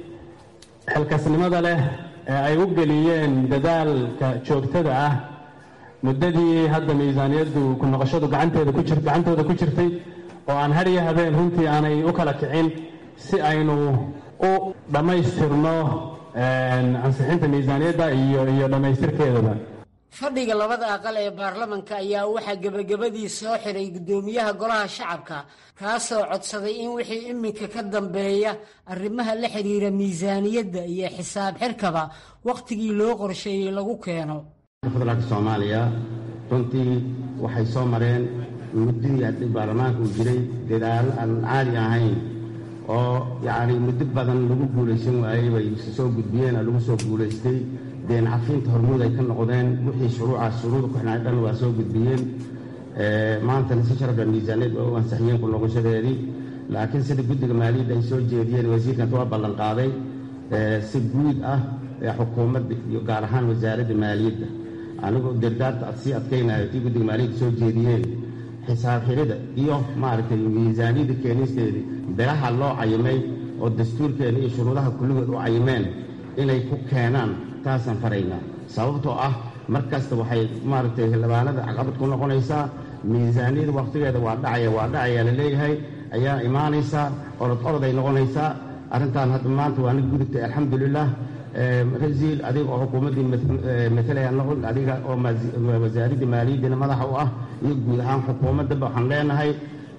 xilkasnimada leh ee ay u geliyeen dadaalka joogtada ah muddadii hadda miisaaniyaddu ku noqoshadu gacanteeda ku jir gacantooda ku jirtay oo aan har iyo habeen runtii aanay u kala kicin si aynu u dhammaystirno ansixinta miisaaniyadda iyo iyo dhammaystirkeedaba fadhiga labada aqal ee baarlamanka ayaa waxaa gebagabadii soo xiray guddoomiyaha golaha shacabka kaasoo codsaday in wixii iminka ka dambeeya arrimaha la xidhiira miisaaniyadda iyo xisaab xirkaba wakhtigii loo qorsheeyey lagu keeno federaalka soomaaliya runtii waxay soo mareen muddadii haddii baarlamaanka uu jiray dadaalo aan caadi ahayn oo yacni muddo badan lagu guulaysan waayey bay soo gudbiyeen oo lagu soo guulaystay deen cafiinta hormuud ay ka noqdeen wixii shuruucaas shuruuda ku xidhnaa dhan waa soo gudbiyeen maantana si sharafla miisaaniyad waa u ansixiyeen ku noqoshadeedii laakiin sida guddiga maaliyadda ay soo jeediyeen wasiirkaas waa ballan qaaday si guud ah ee xukuumadda iyo gaar ahaan wasaaradda maaliyadda anigoo dardaarta sii adkaynayo tii guddiga maaliyadda soo jeediyeen xisaab xirida iyo maaragtay miisaaniyadda keenisteedii biraha loo cayimay oo dastuurkeena iyo shuruudaha kulligood u cayimeen inay ku keenaan taasaan faraynaa sababtoo ah mar kasta waxay maaragtay xildhibaanada caqabad ku noqonaysaa miisaaniyada wakhtigeeda waa dhacaya waa dhacaya la leeyahay ayaa imaanaysaa orod orod ay noqonaysaa arrintan hadda maanta waa nig gudubtay alxamdulilah rasiil adiga oo xukuumaddii matalaya noqon adiga oo wasaaradda maaliyaddiina madaxa u ah iyo guud ahaan xukuumaddaba waxaan leenahay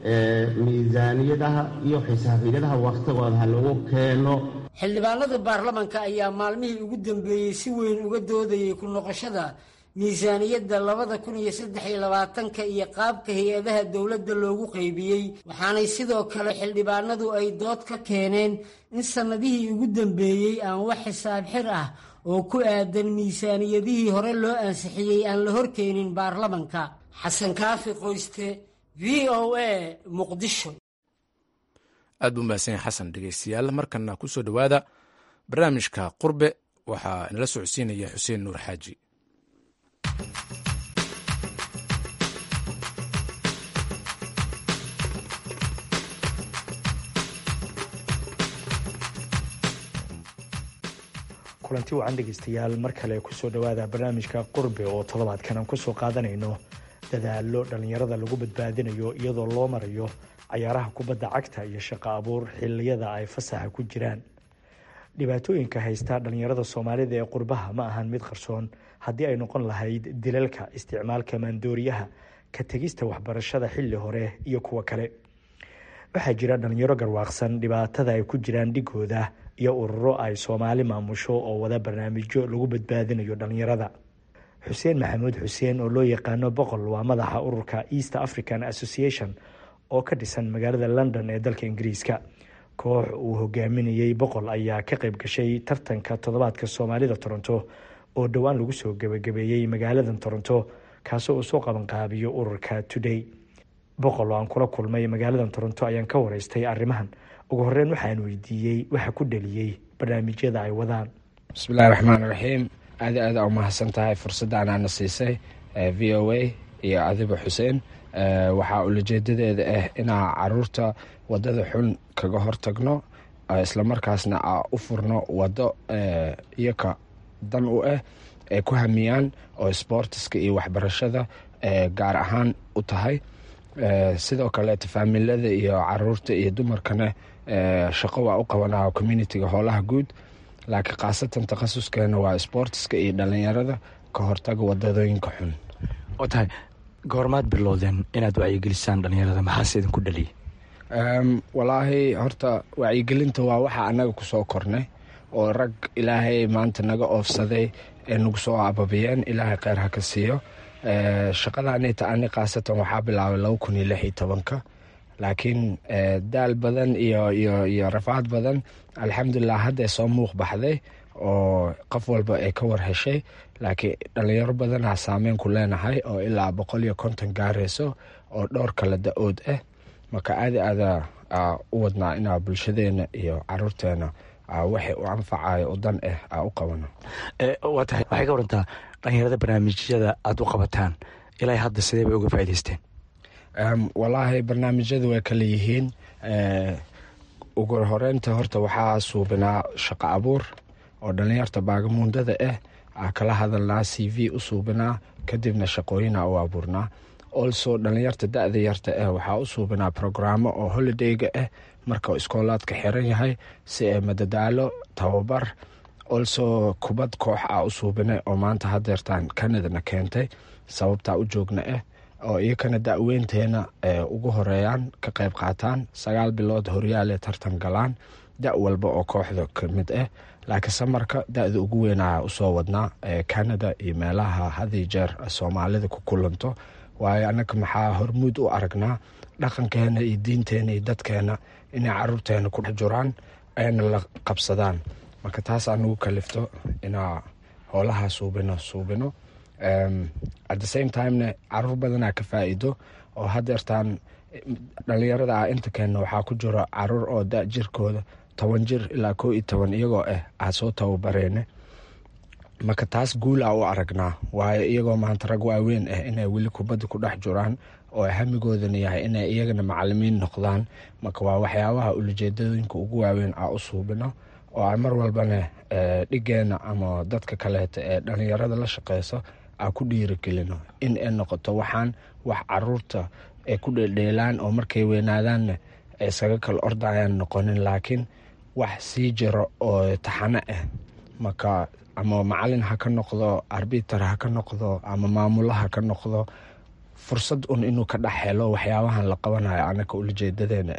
miisaaniyadaha iyo xisaabiyadaha wakhtigooda ha lagu keeno xildhibaanada baarlamanka ayaa maalmihii ugu dambeeyey si weyn uga doodayey ku noqoshada miisaaniyadda labada kun iyo saddex iyo labaatanka iyo qaabka hay-adaha dowladda loogu qaybiyey waxaanay sidoo kale xildhibaanadu ay dood ka keeneen in sannadihii ugu dambeeyey aan wax xisaab xir ah oo ku aadan miisaaniyadihii hore loo ansixiyey aan la horkeenin baarlamanka xasan kaafi qoyste v o a muqdisho aad buu mahadsan yahay xasan dhegeystayaal markana ku soo dhowaada barnaamijka qurbe waxaa inala socodsiinaya xuseen nuur xaaji kulanti wacan dhegeystayaal mar kale kusoo dhowaada barnaamijka qurbe oo toddobaadkan aan kusoo qaadanayno dadaalo dhallinyarada lagu badbaadinayo iyadoo loo marayo cayaaraha kubadda cagta iyo shaqo abuur xiliyada ay fasaxa ku jiraan dhibaatooyinka haysta dhallinyarada soomaalida ee qurbaha ma ahan mid qarsoon haddii ay noqon lahayd dilalka isticmaalka maandooriyaha ka tegista waxbarashada xilli hore iyo kuwo kale waxaa jira dhallinyaro garwaaqsan dhibaatada ay ku jiraan dhigooda iyo ururo ay soomaali maamusho oo wada barnaamijyo lagu badbaadinayo dhallinyarada xuseen maxamuud xuseen oo loo yaqaano boqol waa madaxa ururka east african association oo ka dhisan magaalada london ee dalka ingiriiska koox uu hogaaminayey boqol ayaa ka qayb gashay tartanka toddobaadka soomaalida toronto oo dhowaan lagu soo gebagabeeyey magaaladan toronto kaasoo uu soo qabanqaabiyo ururka today boqol oo aan kula kulmay magaaladan toronto ayaan ka wareystay arrimahan ugu horeyn waxaan weydiiyey waxa ku dhaliyey barnaamijyada ay wadaan bismillahi raxmaan raxiim aad aada u mahadsan tahay fursaddan aana siisay v o a iyo adiba xuseen waxaa ulajeedadeeda ah inaa caruurta wadada xun kaga hortagno islamarkaasna a u furno wado iyoka dan u ah ay ku hamiyaan oo sboortiska iyo waxbarashada gaar ahaan u tahay sidoo kaleeta faamilada iyo caruurta iyo dumarkana shaqo waa u qabanaa communitiga hoolaha guud laakiin khaasatan takhasuskeena waa sboortiska iyo dhalinyarada ka hortaga wadadooyinka xun oo tahay goormaad bilowdeen inaad wacyigelisaan dhalinyarada maxaase idinku dhaliya walaahi horta wacyigelinta waa waxa anaga kusoo kornay oo rag ilaahay maanta naga oofsaday ee nagu soo ababiyeen ilaahay kheyr ha ka siiyo shaqadaanita ani khaasatan waxaa bilaabay laba kun iyo lix iyo tobanka laakiin daal badan iyo iyo iyo rafaad badan alxamdulilah hadday soo muuq baxday oo qof walba ay ka war heshay laakiin dhalinyaro badanaa saameyn ku leenahay oo ilaa boqol iyo konton gaarayso oo dhowr kala da-ood ah marka aada aada u wadnaa inaa bulshadeena iyo caruurteena waxay u anfacayo u dan ah u qabano waa tahay waxay ka warantaa dhalinyarada barnaamijyada aada u qabataan ilaa hadda sidee bay uga faa'idaysteen walaahi barnaamijyada way kala yihiin ugu horeynta horta waxaa suubinaa shaqo abuur oo dhalinyarta baagamuundada ah aa kala hadalnaa c v u suubinaa kadibna shaqooyina u abuurnaa also dhalinyarta da-da yarta ah waxaa u suubinaa programo oo holidayga ah marka iskoolaadka xiran yahay si ay madadaalo tababar also kubad koox ah u suubinay oo maanta hadeertaan kanadana keentay sababtaa u joogna ah oo iyakana da-weynteena ugu horeeyaan ka qayb qaataan sagaal bilood horyaale tartan galaan da walba oo kooxda kamid ah laakiin samarka da-da ugu weynaa usoo wadnaa canada iyo meelaha hadii jeer soomaalida ku kulanto waayo annaga maxaa hormuud u aragnaa dhaqankeena iyo diinteena iyo dadkeena inay caruurteena ku dhex jiraan ayna la qabsadaan marka taasaa nagu kalifto inaa howlaha suubino suubino at the same timena caruur badanaa ka faa-iido oo hadeertaan dhalinyarada ah inta keenna waxaa ku jiro caruur oo da jirkooda toban jir ilaa koo iyo toban iyagoo ah aa soo tababareene marka taas guulaa u aragnaa waayo iyagoo maanta rag waaweyn ah inay weli kubadda ku dhex jiraan oo hamigoodana yahay inay iyagana macalimiin noqdaan marka waa waxyaabaha ulajeedooyinka ugu waaweyn aa u suubino oo aan mar walbana dhigeena ama dadka kaleeta ee dhalinyarada la shaqeyso aa ku dhiirigelino in ay noqoto waxaan wax caruurta ay ku dheeldheelaan oo markay weynaadaanna iskaga kala ordayaan noqonin laakiin wax sii jiro oo taxano ah marka ama macalin ha ka noqdo arbiter ha ka noqdo ama maamulo ha ka noqdo fursad un inuu ka dhex helo waxyaabahan la qabanayo anaka ulajeedadeena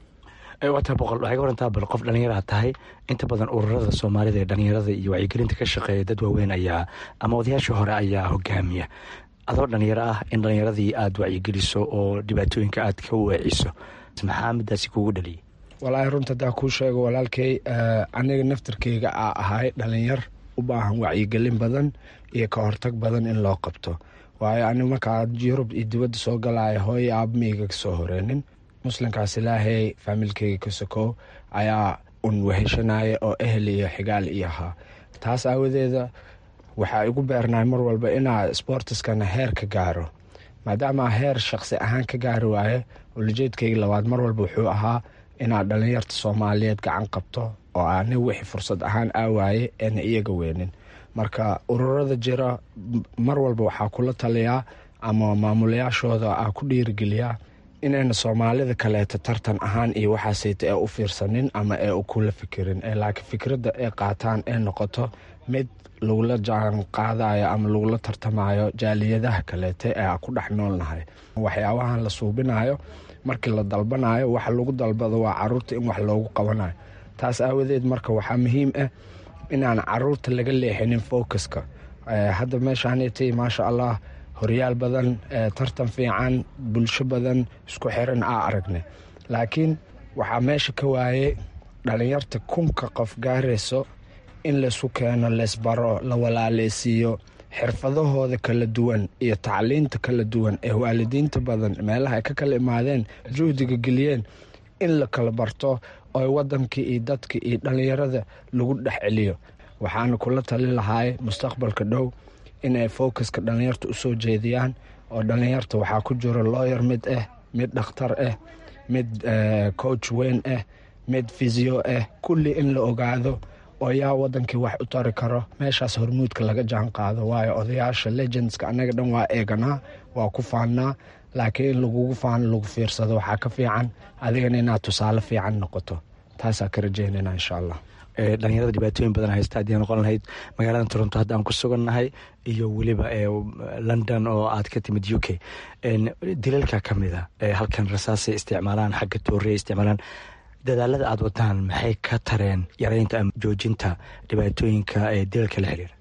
ah waata boqol waxay ka warantaa bal qof dhallinyara tahay inta badan ururada soomaalida ee dhallinyarada iyo wacyigelinta ka shaqeeya dad waaweyn ayaa ama odayaashii hore ayaa hogaamiya adoo dhallinyaro ah in dhallinyaradii aada wacyigeliso oo dhibaatooyinka aad ka weeciso maxaa midaasi kugu dhaliyay walaahi runta hadaa kuu sheego walaalkey aniga naftarkeyga aa ahay dhalinyar u baahan wacyigelin badan iyo ka hortag badan in loo qabto waayo aniga markaa yurub iyo dibadda soo galaya hooyo aabameyga kasoo horeynin muslimkaas ilaahay faamilkeyga ka sokow ayaa un weheshanaya oo ehel iyo xigaal iyo ahaa taas aawadeeda waxaa igu beernaay mar walba inaa sbortiskana heer ka gaaro maadaama heer shaqsi ahaan ka gaari waaye ulajeedkeyga labaad mar walba wuxuu ahaa inaa dhalinyarta soomaaliyeed gacan qabto oo ani wixii fursad ahaan aawaaye eena iyaga weynin marka ururada jira mar walba waxaa kula taliyaa ama maamulayaashooda aa ku dhiirigeliyaa inayna soomaalida kaleeta tartan ahaan iyo waxaaseyta ee u fiirsanin ama ee u kula fikirin ee laakiin fikradda ay qaataan ee noqoto mid lagula jaan qaadayo ama lagula tartamayo jaaliyadaha kaleete ee a ku dhex noolnahay waxyaabahan la suubinayo markii la dalbanayo waxa lagu dalbado waa caruurta in wax loogu qabanayo taas aawadeed marka waxaa muhiim ah inaan caruurta laga leexinin focuska hadda meeshaaniti maasha allah horyaal badan tartan fiican bulsho badan isku xiran aa aragnay laakiin waxaa meesha ka waayey dhalinyarta kunka qof gaarayso in laysu keeno leysbaro la walaaleysiiyo xirfadahooda kala duwan iyo tacliinta kala duwan ee waalidiinta badan meelaha ay ka kala imaadeen juhdiga geliyeen in la kala barto oo wadankii iyo dadka iyo dhalinyarada lagu dhex celiyo waxaana kula tali lahaay mustaqbalka dhow inay focuska dhalinyarta usoo jeediyaan oo dhalinyarta waxaa ku jiro looyar mid ah mid dhakhtar ah mid coach weyn ah mid fisio ah kulli in la ogaado oo yaa wadankii wax u tari karo meeshaas hormuudka laga jaan qaado waayo odayaasha legendska annaga dhan waa eeganaa waa ku faannaa laakiin in lagugu faano lagu fiirsado waxaa ka fiican adigana inaad tusaale fiican noqoto taasaa ka rajeynayna insha allah dhalinyarada dhibaatooyin badan haysta haddii noqon lahayd magaalada toronto hadda aan ku sugannahay iyo weliba london oo aad ka timid u k dilalka ka mida halkan rasaasay isticmaalaan xagga toorey isticmaalaan dadaalada aada wadaan maxay ka tareen yareynta ama joojinta dhibaatooyinka ee dilalka la xiriira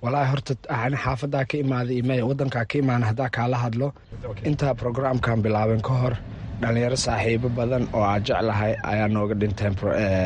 walaahi horta ani xaafadaa ka imaaday iyo wadankaa ka imaana haddaa kaala hadlo intaa programkan bilaaben ka hor dhalinyaro saaxiibo badan oo aan jeclahay ayaa nooga dhinteen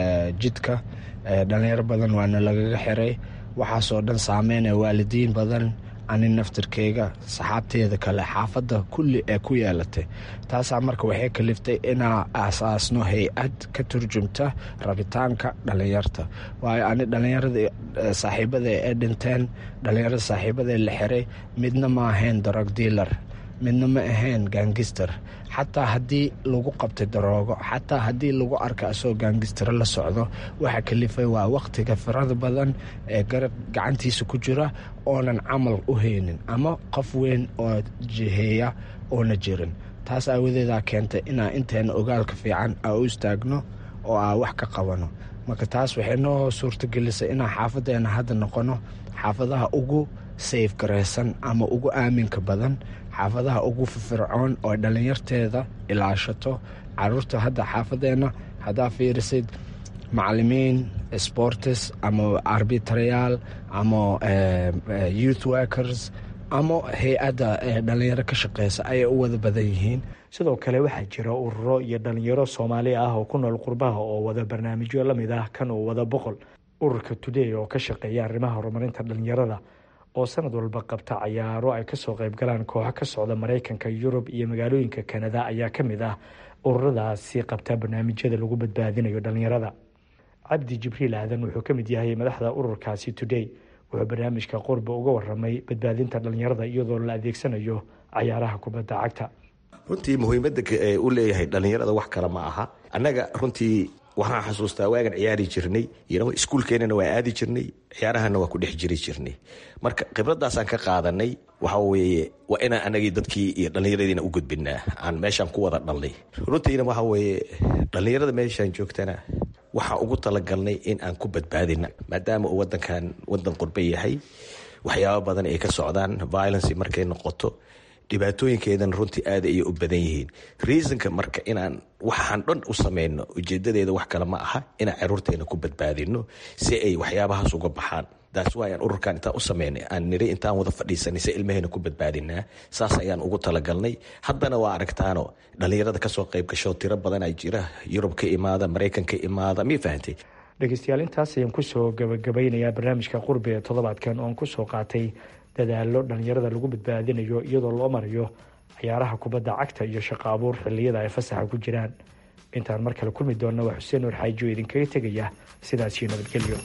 jidka dhalinyaro badan waana lagaga xiray waxaasoo dhan saameynaya waalidiin badan ani naftirkeyga saxaabteeda kale xaafadda kulli ee ku yeelatay taasaa marka waxay kaliftay inaa aasaasno hay-ad ka turjumta rabitaanka dhalinyarta waayo ani dhalinyarada saaxiibada ee dhinteen dhalinyarada saaxiibada la xiray midna ma ahayn darog dealer midna ma ahayn gangister xataa haddii lagu qabtay daroogo xataa haddii lagu arka asagoo gaangistaro la socdo waxa kalifay waa waqtiga firada badan ee garab gacantiisa ku jira oonan camal u haynin ama qof weyn oo jiheeya oona jirin taas aawadeedaa keentay inaa inteena ogaalka fiican aa u istaagno oo aa wax ka qabano marka taas waxay noo suurtagelisay inaan xaafadeena hadda noqono xaafadaha ugu sayf garaysan ama ugu aaminka badan xaafadaha ugu firfircoon oo dhalinyarteeda ilaashato caruurta hadda xaafadeenna haddaa fiirisid macalimiin sportes ama arbitarayaal ama youth workers ama hay-adda dhalinyaro ka shaqeysa ayay u wada badan yihiin sidoo kale waxaa jira ururo iyo dhalinyaro soomaali ah oo ku nool qurbaha oo wada barnaamijyo lamid ah kan uu wada boqol ururka today oo ka shaqeeya arrimaha horumarinta dhalinyarada oo sanad walba qabta cayaaro ay kasoo qayb galaan kooxo ka socda maraykanka yurub iyo magaalooyinka kanada ayaa ka mid ah ururadaasi qabta barnaamijyada lagu badbaadinayo dhalinyarada cabdi jibriil aadan wuxuu ka mid yahay madaxda ururkaasi today wuxuu barnaamijka qurba uga waramay badbaadinta dhalinyarada iyadoo la adeegsanayo cayaaraha kubadda cagta runtii muhiimadda u leeyahay dhalinyarada wax kale ma aha annaga runtii waxaan xasuustaa waagan ciyaari jirnay iskuulkeenana waa aadi jirnay ciyaarahana waa ku dhex jiri jirnay marka khibradaasaan ka qaadanay waxa weeye waa inaan anagii dadkii iyo dhallinyaradiina u gudbinaa aan meeshaan ku wada dhalnay runtiina waxa weeye dhallinyarada meeshaan joogtana waxaan ugu talagalnay in aan ku badbaadina maadaama uu wadankan wadan qurbe yahay waxyaabo badan ay ka socdaan violence markay noqoto dhibaatooyinkeedana runtii aad ayay u badan yihiin reasonka marka inaan waxaan dhan u sameyno ujeedadeeda wax kale ma aha inaan caruurteena ku badbaadino si ay waxyaabahaas uga baxaan taas waayaan ururkan intaan u sameynay aan niri intaan wada fadhiisanay si ilmaheena ku badbaadinaa saas ayaan ugu talagalnay haddana waa aragtaano dhallinyarada kasoo qayb gasho tiro badan ay jira yurub ka imaada maraykan ka imaada mii fahantay dhegeystayaal intaas ayaan kusoo gabagabeynayaa barnaamijka qurbi ee toddobaadkan oon kusoo qaatay dadaalo dhalinyarada lagu badbaadinayo iyadoo loo marayo ciyaaraha kubadda cagta iyo shaqo abuur xilliyada ay fasaxa ku jiraan intaan mar kale kulmi doonna waa xuseen nuur xaaji oo idinkaga tegaya sidaasiyo nabadgelyo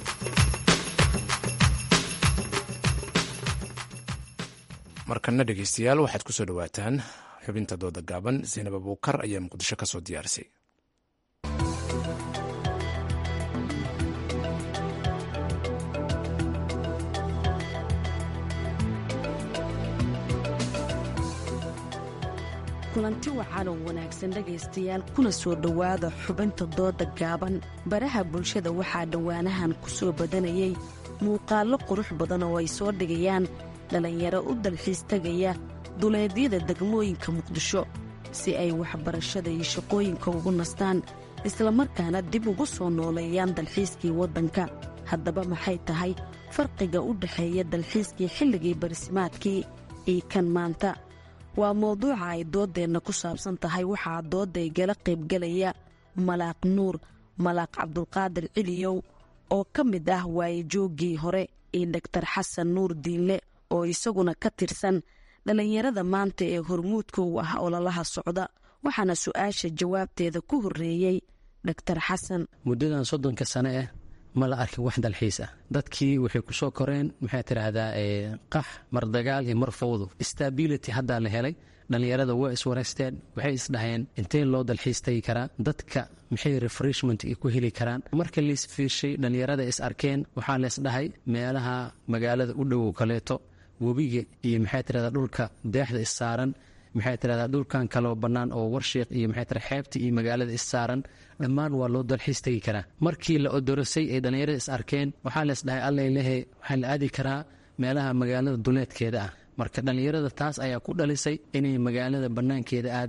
markana dhegeystayaal waxaad kusoo dhawaataan xubinta dooda gaaban zaynab abuukar ayaa muqdisho kasoo diyaarisay kulanti wacan oo wanaagsan dhegaystayaal kuna soo dhowaada xubinta dooda gaaban baraha bulshada waxaa dhowaanahan ku soo badanayay muuqaallo qurux badan oo ay soo dhigayaan dhallinyaro u dalxiis tegaya duleedyada degmooyinka muqdisho si ay waxbarashada iyo shaqooyinka ugu nastaan islamarkaana dib ugu soo nooleeyaan dalxiiskii waddanka haddaba maxay tahay farqiga u dhexeeya dalxiiskii xilligii barisimaadkii iyo kan maanta waa mawduuca ay dooddeenna ku saabsan tahay waxaa doodday gala qaybgalaya malaaq nuur malaaq cabdulqaadir ciliyow oo ka mid ah waayejooggii hore iyo dhaktar xasan nuur diinle oo isaguna ka tirsan dhallinyarada maanta ee hormuudka u ah ololaha socda waxaana su-aasha jawaabteeda ku horreeyey dhaktar xasan muddadan soddonka sane ah ma la arkin wax dalxiis ah dadkii waxay ku soo koreen maxay tidhaahdaa qax mar dagaal iyo mar fawdo stability haddaa la helay dhallinyarada waa iswareysteen waxay isdhaheen intee loo dalxiis tagi karaa dadka maxay refreshment ku heli karaan marka laisfiirshay dhallinyarada is arkeen waxaa laysdhahay meelaha magaalada u dhowow kaleeto webiga iyo maxay tidhahdaa dhulka deexda is saaran maxay tidhahdaa dhulkan kaloo bannaan oo warsheekh iyo maxay tidhahdaa xeebta iyo magaalada is saaran dhammaan waa loo dalxiis tegi karaa markii la odorosay ay dhallinyarada is arkeen waxaa lees dhahay allay lehe waxaa la aadi karaa meelaha magaalada duleedkeeda ah marka dhallinyarada taas ayaa ku dhalisay inay magaalada bannaankeeda aadaan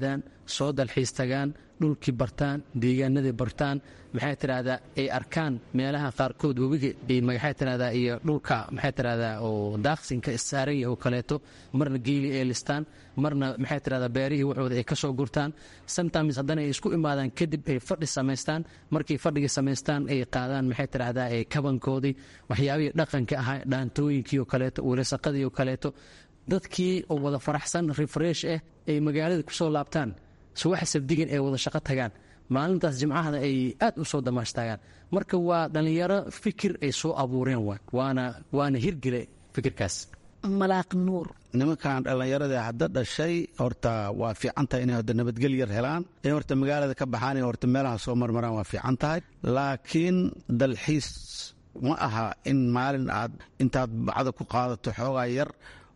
soo dalxiis tagaan dhulkii bartaan deegaanadii bartaan maxay tidhahdaa ay arkaan meelaha qaarkood webiga maxay tidhahdaa iyo dhulka maxay tidhahdaa oo daaqsinka saaraya oo kaleeto marna geeli ay listaan marna maxay tidhahdaa beerihii waxooda ay ka soo gurtaan sometimes haddana ay isku imaadaan kadib ay fadhi samaystaan markay fadhigii samaystaan ay qaadaan maxay tidhahdaa ee kabankoodii waxyaabihii dhaqanka ahaa dhaantooyinkii oo kaleeto welasaqadii oo kaleeto dadkii oo wada faraxsan refresh ah ay magaalada kusoo laabtaan subaxa sabdigan ay wada shaqo tagaan maalintaas jimcahana ay aad u soo damaashtaagaan marka waa dhallinyaro fikir ay soo abuureen waana waana hirgele fikirkaas malaaq nuur nimankan dhallinyaradii hadda dhashay horta waa fiican tahay inay horta nabadgel yar helaan in horta magaalada ka baxaan in horta meelaha soo marmaraan waa fiican tahay laakiin dalxiis ma aha in maalin aad intaad bacda ku qaadato xoogaa yar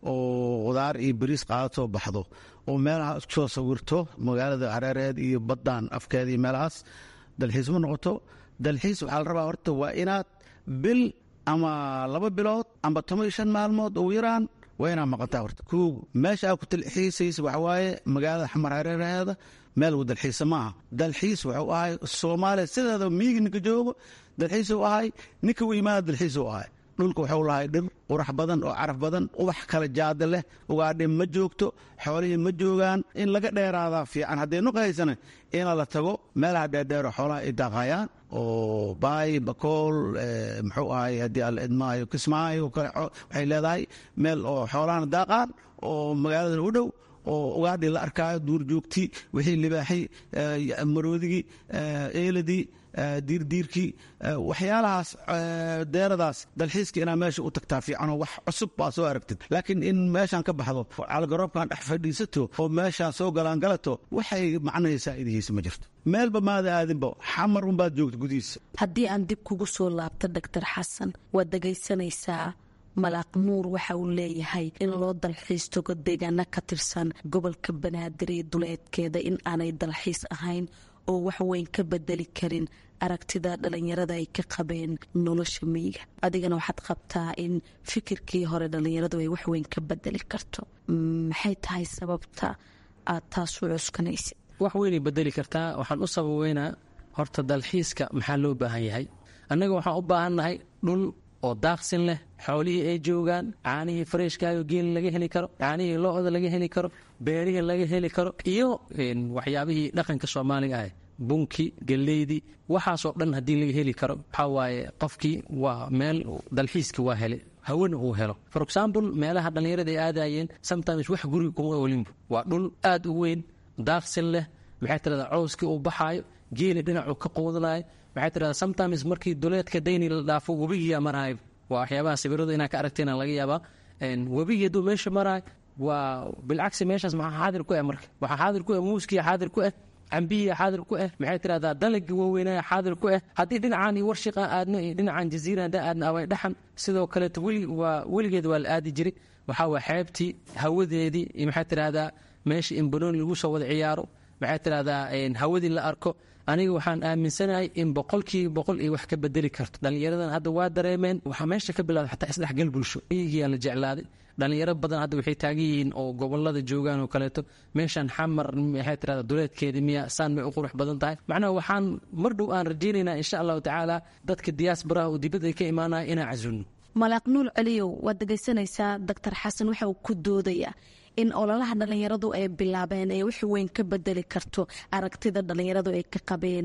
oo qudaar iyo bariis qaadatoo baxdo oo meelaha isku soo sawirto magaalada hareereed iyo baddaan afkeeda iyo meelahaas dalxiis ma noqoto dalxiis waxaa la rabaa horta waa inaad bil ama laba bilood amba toban iyo shan maalmood ugu yaraan waa inaad maqantaa horta kow meesha aad ku dalxiisaysa waxa waaye magaalada xamar hareeraheeda meel uu dalxiisa maaha dalxiis wuxuu ahay soomaaliya sideeda miigi ninka joogo dalxiisuu ahay ninka u imaada dalxiisuu ahay dhulka waxuu lahay dhir qurax badan oo caraf badan ubax kala jaada leh ugaadhi ma joogto xoolihii ma joogaan in laga dheeraadaa fiican haddee nuqahaysana ina la tago meelaha dheerdheero xoolaha ay daaqayaan oo baay bakool muxuu ahay haddii alla idmaayo kismaayo kale waxay leedahay meel oo xoolahana daaqaan oo magaaladan u dhow oo ugaadhii la arkaayo duur joogtii wixii libaaxii maroodigii eeladii diirdiirkii waxyaalahaas deeradaas dalxiiska inaa meesha u tagtaa fiicanoo wax cusub baa soo aragtid laakiin in meeshaan ka baxdo calgaroobkan dhex fadhiisato oo meeshaan soo galaangalato waxay macnahaysaa idihiisa ma jirto meelba maada aadinba xamar unbaad joogta gudihiisa haddii aan dib kugu soo laabto doctor xasan waad dhegaysanaysaa malaaq nuur waxa uu leeyahay in loo dalxiis tago deegaano ka tirsan gobolka banaadir iyo duleedkeeda in aanay dalxiis ahayn oo wax weyn ka bedeli karin aragtida dhalinyarada ay ka qabeen nolosha miyiga adigana waxaad qabtaa in fikirkii hore dhalinyaradu ay wax weyn ka bedeli karto maxay tahay sababta aad taas u cuskanaysid wax weynay bedeli kartaa waxaan u sababeynaa horta dalxiiska maxaa loo baahan yahay annaga waxaan u baahannahay dhul oo daaqsin leh xoolihii ay joogaan caanihii fareshkaayo geeli laga heli karo caanihii lo-da laga heli karo beerihii laga heli karo iyo waxyaabihii dhaqanka soomaaliga ah bunki galeydii waxaasoo dhan haddii laga heli karo waxaa waaye qofkii waa meel dalxiiska waa helay hawana uu helo for example meelaha dhallinyarada ay aadayeen sometimes wax guriga kuma olinbu waa dhul aad u weyn daaqsin leh maxay tirahdaa cowskii uu baxaayo geeli dhinacuu ka quudanayo maxay tirahdaa sometimes markii duleedka dayni la dhaafo webigiyaa maraayo waa waxyaabaha sawirada inaa ka aragtayna laga yaabaa webigii hadduu meesha maraayo waa bilcagsi meeshaas maxaa xaadir ku ah marka waxaa xaadir ku ah muuskiya xaadir ku ah cambihiya xaadir ku ah maxay tirahdaa dalagii waaweynaya xaadir ku ah haddii dhinacaan iyo warshiqa aadno iyo dhinacan jaziira haddaan aadno away dhaxan sidoo kaleeto weli waa weligeed waa la aadi jiray waxaa waa xeebtii hawadeedii iyo maxay tirahdaa meesha in banooni lagu soo wada ciyaaro maxay tirahdaa hawadii la arko aniga waxaan aaminsanahay in boqolkiiba boqol iyo wax ka bedeli karto dhallinyaradan hadda waa dareemeen waxaa meesha ka bilawda xataa isdhexgal bulsho iyagiyaa la jeclaaday dhallinyaro badan hadda waxay taagan yihiin oo gobolada joogaan oo kaleeto meeshaan xamar maxay tirahda duleedkeeda miya saan may u qurux badan tahay macnaha waxaan mar dhow aan rajaynaynaa insha allahu tacaala dadka diyaasbaraha oo dibadda ka imaanaya inaan casuulno malaaq nuul celiyow waad dhegaysanaysaa doctor xasan waxa uu ku doodayaa in ololaha dhallinyaradu ay bilaabeen ee wax weyn ka bedeli karto aragtida dhallinyaradu ay ka qabeen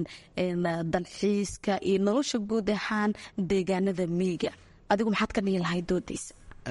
dalxiiska iyo nolosha guud ahaan deegaanada miyiga adigu maxaad ka dhihi lahay doodaysa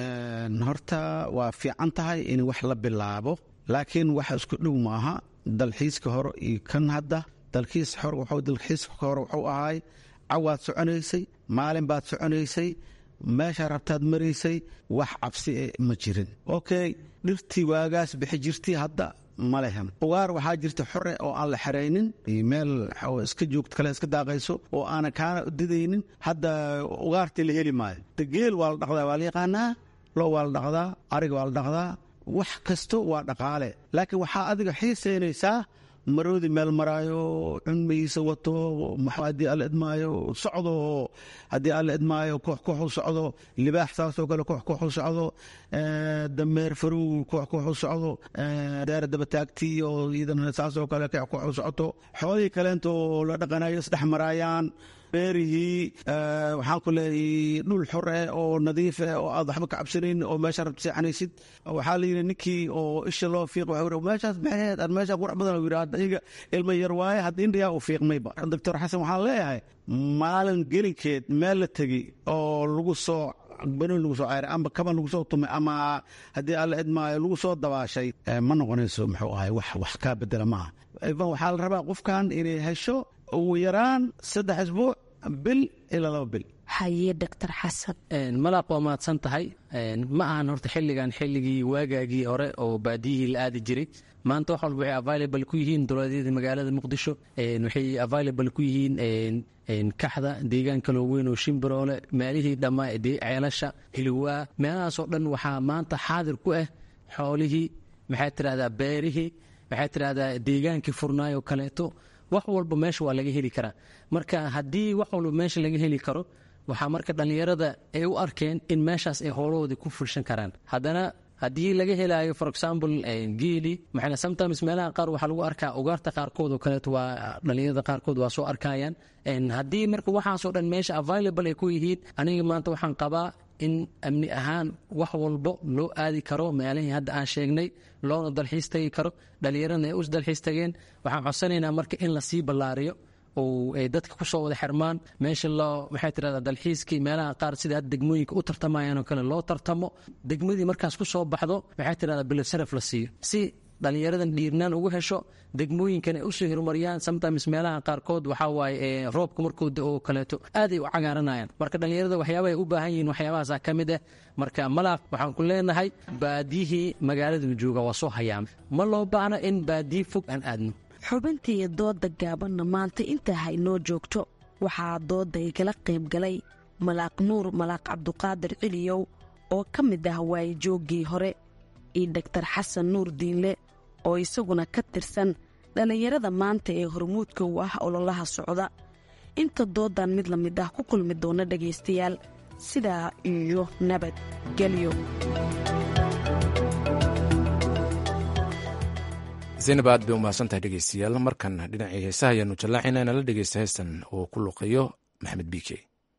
horta waa fiican tahay in wax la bilaabo laakiin waxa isku dhow maaha dalxiiska hore iyo kan hadda dalxiiska hore wuxuu ahaay cawaad soconaysay maalin baad soconaysay meeshaa rabtaad maraysay wax cabsi ma jirin okay dhirtii waagaas bixi jirtay hadda ma lehan ugaar waxaa jirta xore oo aan la xeraynin meel iska joogto kale iska daaqayso oo aanan kaana didaynin hadda ugaartii la heli maayo geel waa la dhaqdaa waa la yaqaanaa lo waa la dhaqdaa ariga waa la dhaqdaa wax kasto waa dhaqaale laakiin waxaa adiga xiisaynaysaa maroodi meel maraayo cunmigiisa wato haddii alla idmaayo socdo haddii alla idmaayo koox kooxu socdo libaax saasoo kale koox kooxu socdo dameer farow koox kooxu socdo daara dabataagtii oo iyadana saasoo kale koox kooxu socoto xoolihii kaleento la dhaqanayo isdhex maraayaan beerihii waxaan ku leeyahay dhul xor eh oo nadiif eh oo aad waxba ka cabsanayn oo meesha rabta seexanaysid waxaa la yidhi ninkii oo isha loo fiiq waxa yidhi meeshaas maxayd aan meesha qurac badan yidhi hadda iyaga ilma yar waaye hadda indhiyaa uu fiiqmayba doctor xasan waxaan leeyahay maalin gelinkeed meel la tegi oo lagu soo banoon lagu soo ceyray amba kaban lagu soo tumay ama haddii alla idmaayo lagu soo dabaashay ma noqonayso muxuu ahay wax wax kaa bedela maaha ivan waxaa la rabaa qofkan inay hesho ugu yaraan saddex isbuuc bil ilaa laba bil haye doctor xasan malaaq waa mahadsan tahay ma ahan horta xilligan xilligii waagaagii hore oo baadiyihii la aadi jiray maanta wax walba waxay available ku yihiin dowladyada magaalada muqdisho waxay available ku yihiin kaxda deegaan kaloo weyn oo shimbiroole meelihii dhammaa ceelasha hiliwaa meelahaasoo dhan waxaa maanta xaadir ku ah xoolihii maxay tidhahdaa beerihii maxay tidhahdaa deegaankii furnaayoo kaleeto wax walba meesha waa laga heli karaa marka haddii wax walba meesha laga heli karo waxaa marka dhallinyarada ay u arkeen in meeshaas ay howlahoodii ku fulshan karaan haddana haddii laga helaayo for example geeli maxayna sometimes meelaha qaar waxaa lagu arkaa ugaarta qaarkood oo kaleeto waa dhallinyarada qaarkood waa soo arkayaan haddii marka waxaasoo dhan meesha available ay ku yihiin aniga maanta waxaan qabaa in amni ahaan wax walbo loo aadi karo meelihii hadda aan sheegnay loona dalxiis tagi karo dhallinyaradna ay us dalxiis tageen waxaan codsanaynaa marka in lasii ballaariyo oo ay dadka kusoo wada xirmaan meesha loo maxay tirahdaa dalxiiskii meelaha qaar sida hadda degmooyinka u tartamayaan oo kale loo tartamo degmadii markaas ku soo baxdo maxay tirahdaa bilad sharaf la siiyo si dhallinyaradan dhiirnaan ugu hesho degmooyinkan ay usoo horumariyaan sometimes meelaha qaarkood waxaa waaye roobka markuu oo kaleeto aaday u cagaaranayaan marka dhallinyarada waxyaaba ay u baahan yihiin waxyaabahaasa ka mid ah marka malaaq waxaan ku leenahay baadiyihii magaaladu jooga waa soo hayaama ma loo baahno in baadiyi fog aan aadno xubintii dooda gaabanna maanta intaa haynoo joogto waxaa dooda igala qayb galay malaaq nuur malaaq cabduqaadir ciliyow oo ka mid ah waayijooggii hore iyo doktar xasan nuur diinle oo isaguna ka tirsan dhallinyarada maanta ee hormuudka u ah ololaha socda inta doodan mid la mid ah ku kulmi doona dhegaystayaal sidaa iyo nabadgelyo zaynab aad bay umahadsantahay dhegeystayaal markan dhinacii heesaha ayaanu jallaaxayna inala dhegeysta heestan uu ku luqeeyo maxamed biike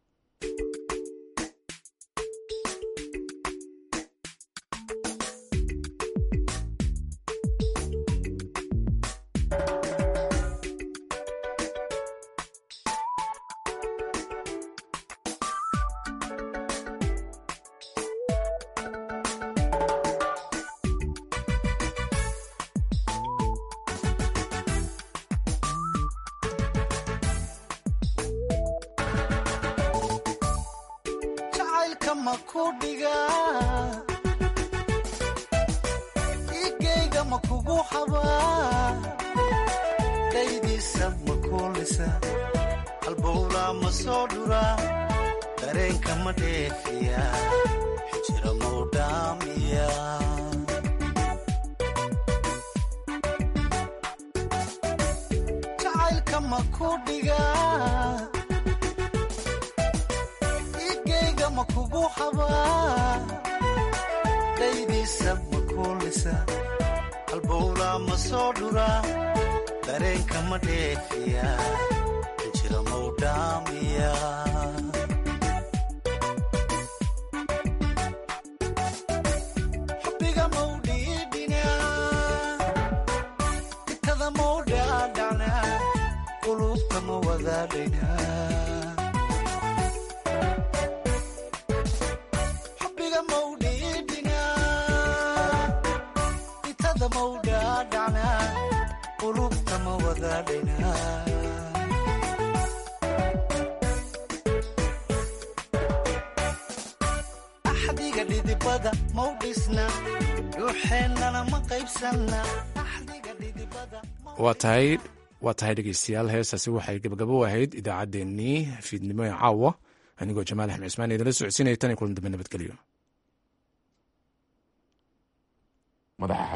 waa tahay waa tahay dhegeystayaal heestaasi waxay gabagabo ahayd idaacaddeenii fiidnimo ee caawa anigoo jamaal axmed cismaan idinla socodsiinaya tan iyo kulan dambe nabadgelyo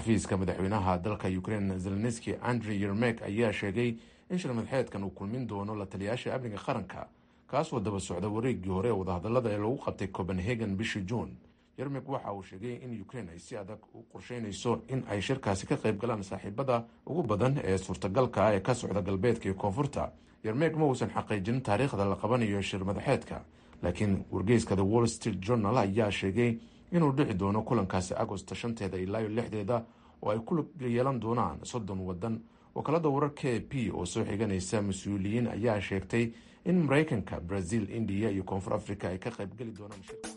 xafiiska madaxweynaha dalka ukrain zelenski andrey yermek ayaa sheegay in shirmadaxeedkan uu kulmin doono la taliyaasha amniga qaranka kaasoo daba socda wareegii hore ee wadahadalada ee lagu qabtay copenhagen bishii juun yermek waxa uu sheegay in ukrain ay si adag u qorsheynayso in ay shirkaasi ka qayb galaan saaxiibada ugu badan ee suurtagalka ah ee ka socda galbeedka iyo koonfurta yermek ma uusan xaqiijinin taariikhda la qabanayo shir madaxeedka laakiin wargeyska the wall street journal ayaa sheegay inuu dhici doono kulankaasi agosto shanteeda ilaa iyo lixdeeda oo ay ku yeelan doonaan soddon waddan wakaalada warar k p oo soo xiganaysa mas-uuliyiin ayaa sheegtay in maraykanka brazil indiya iyo koonfur africa ay ka qayb geli doonaan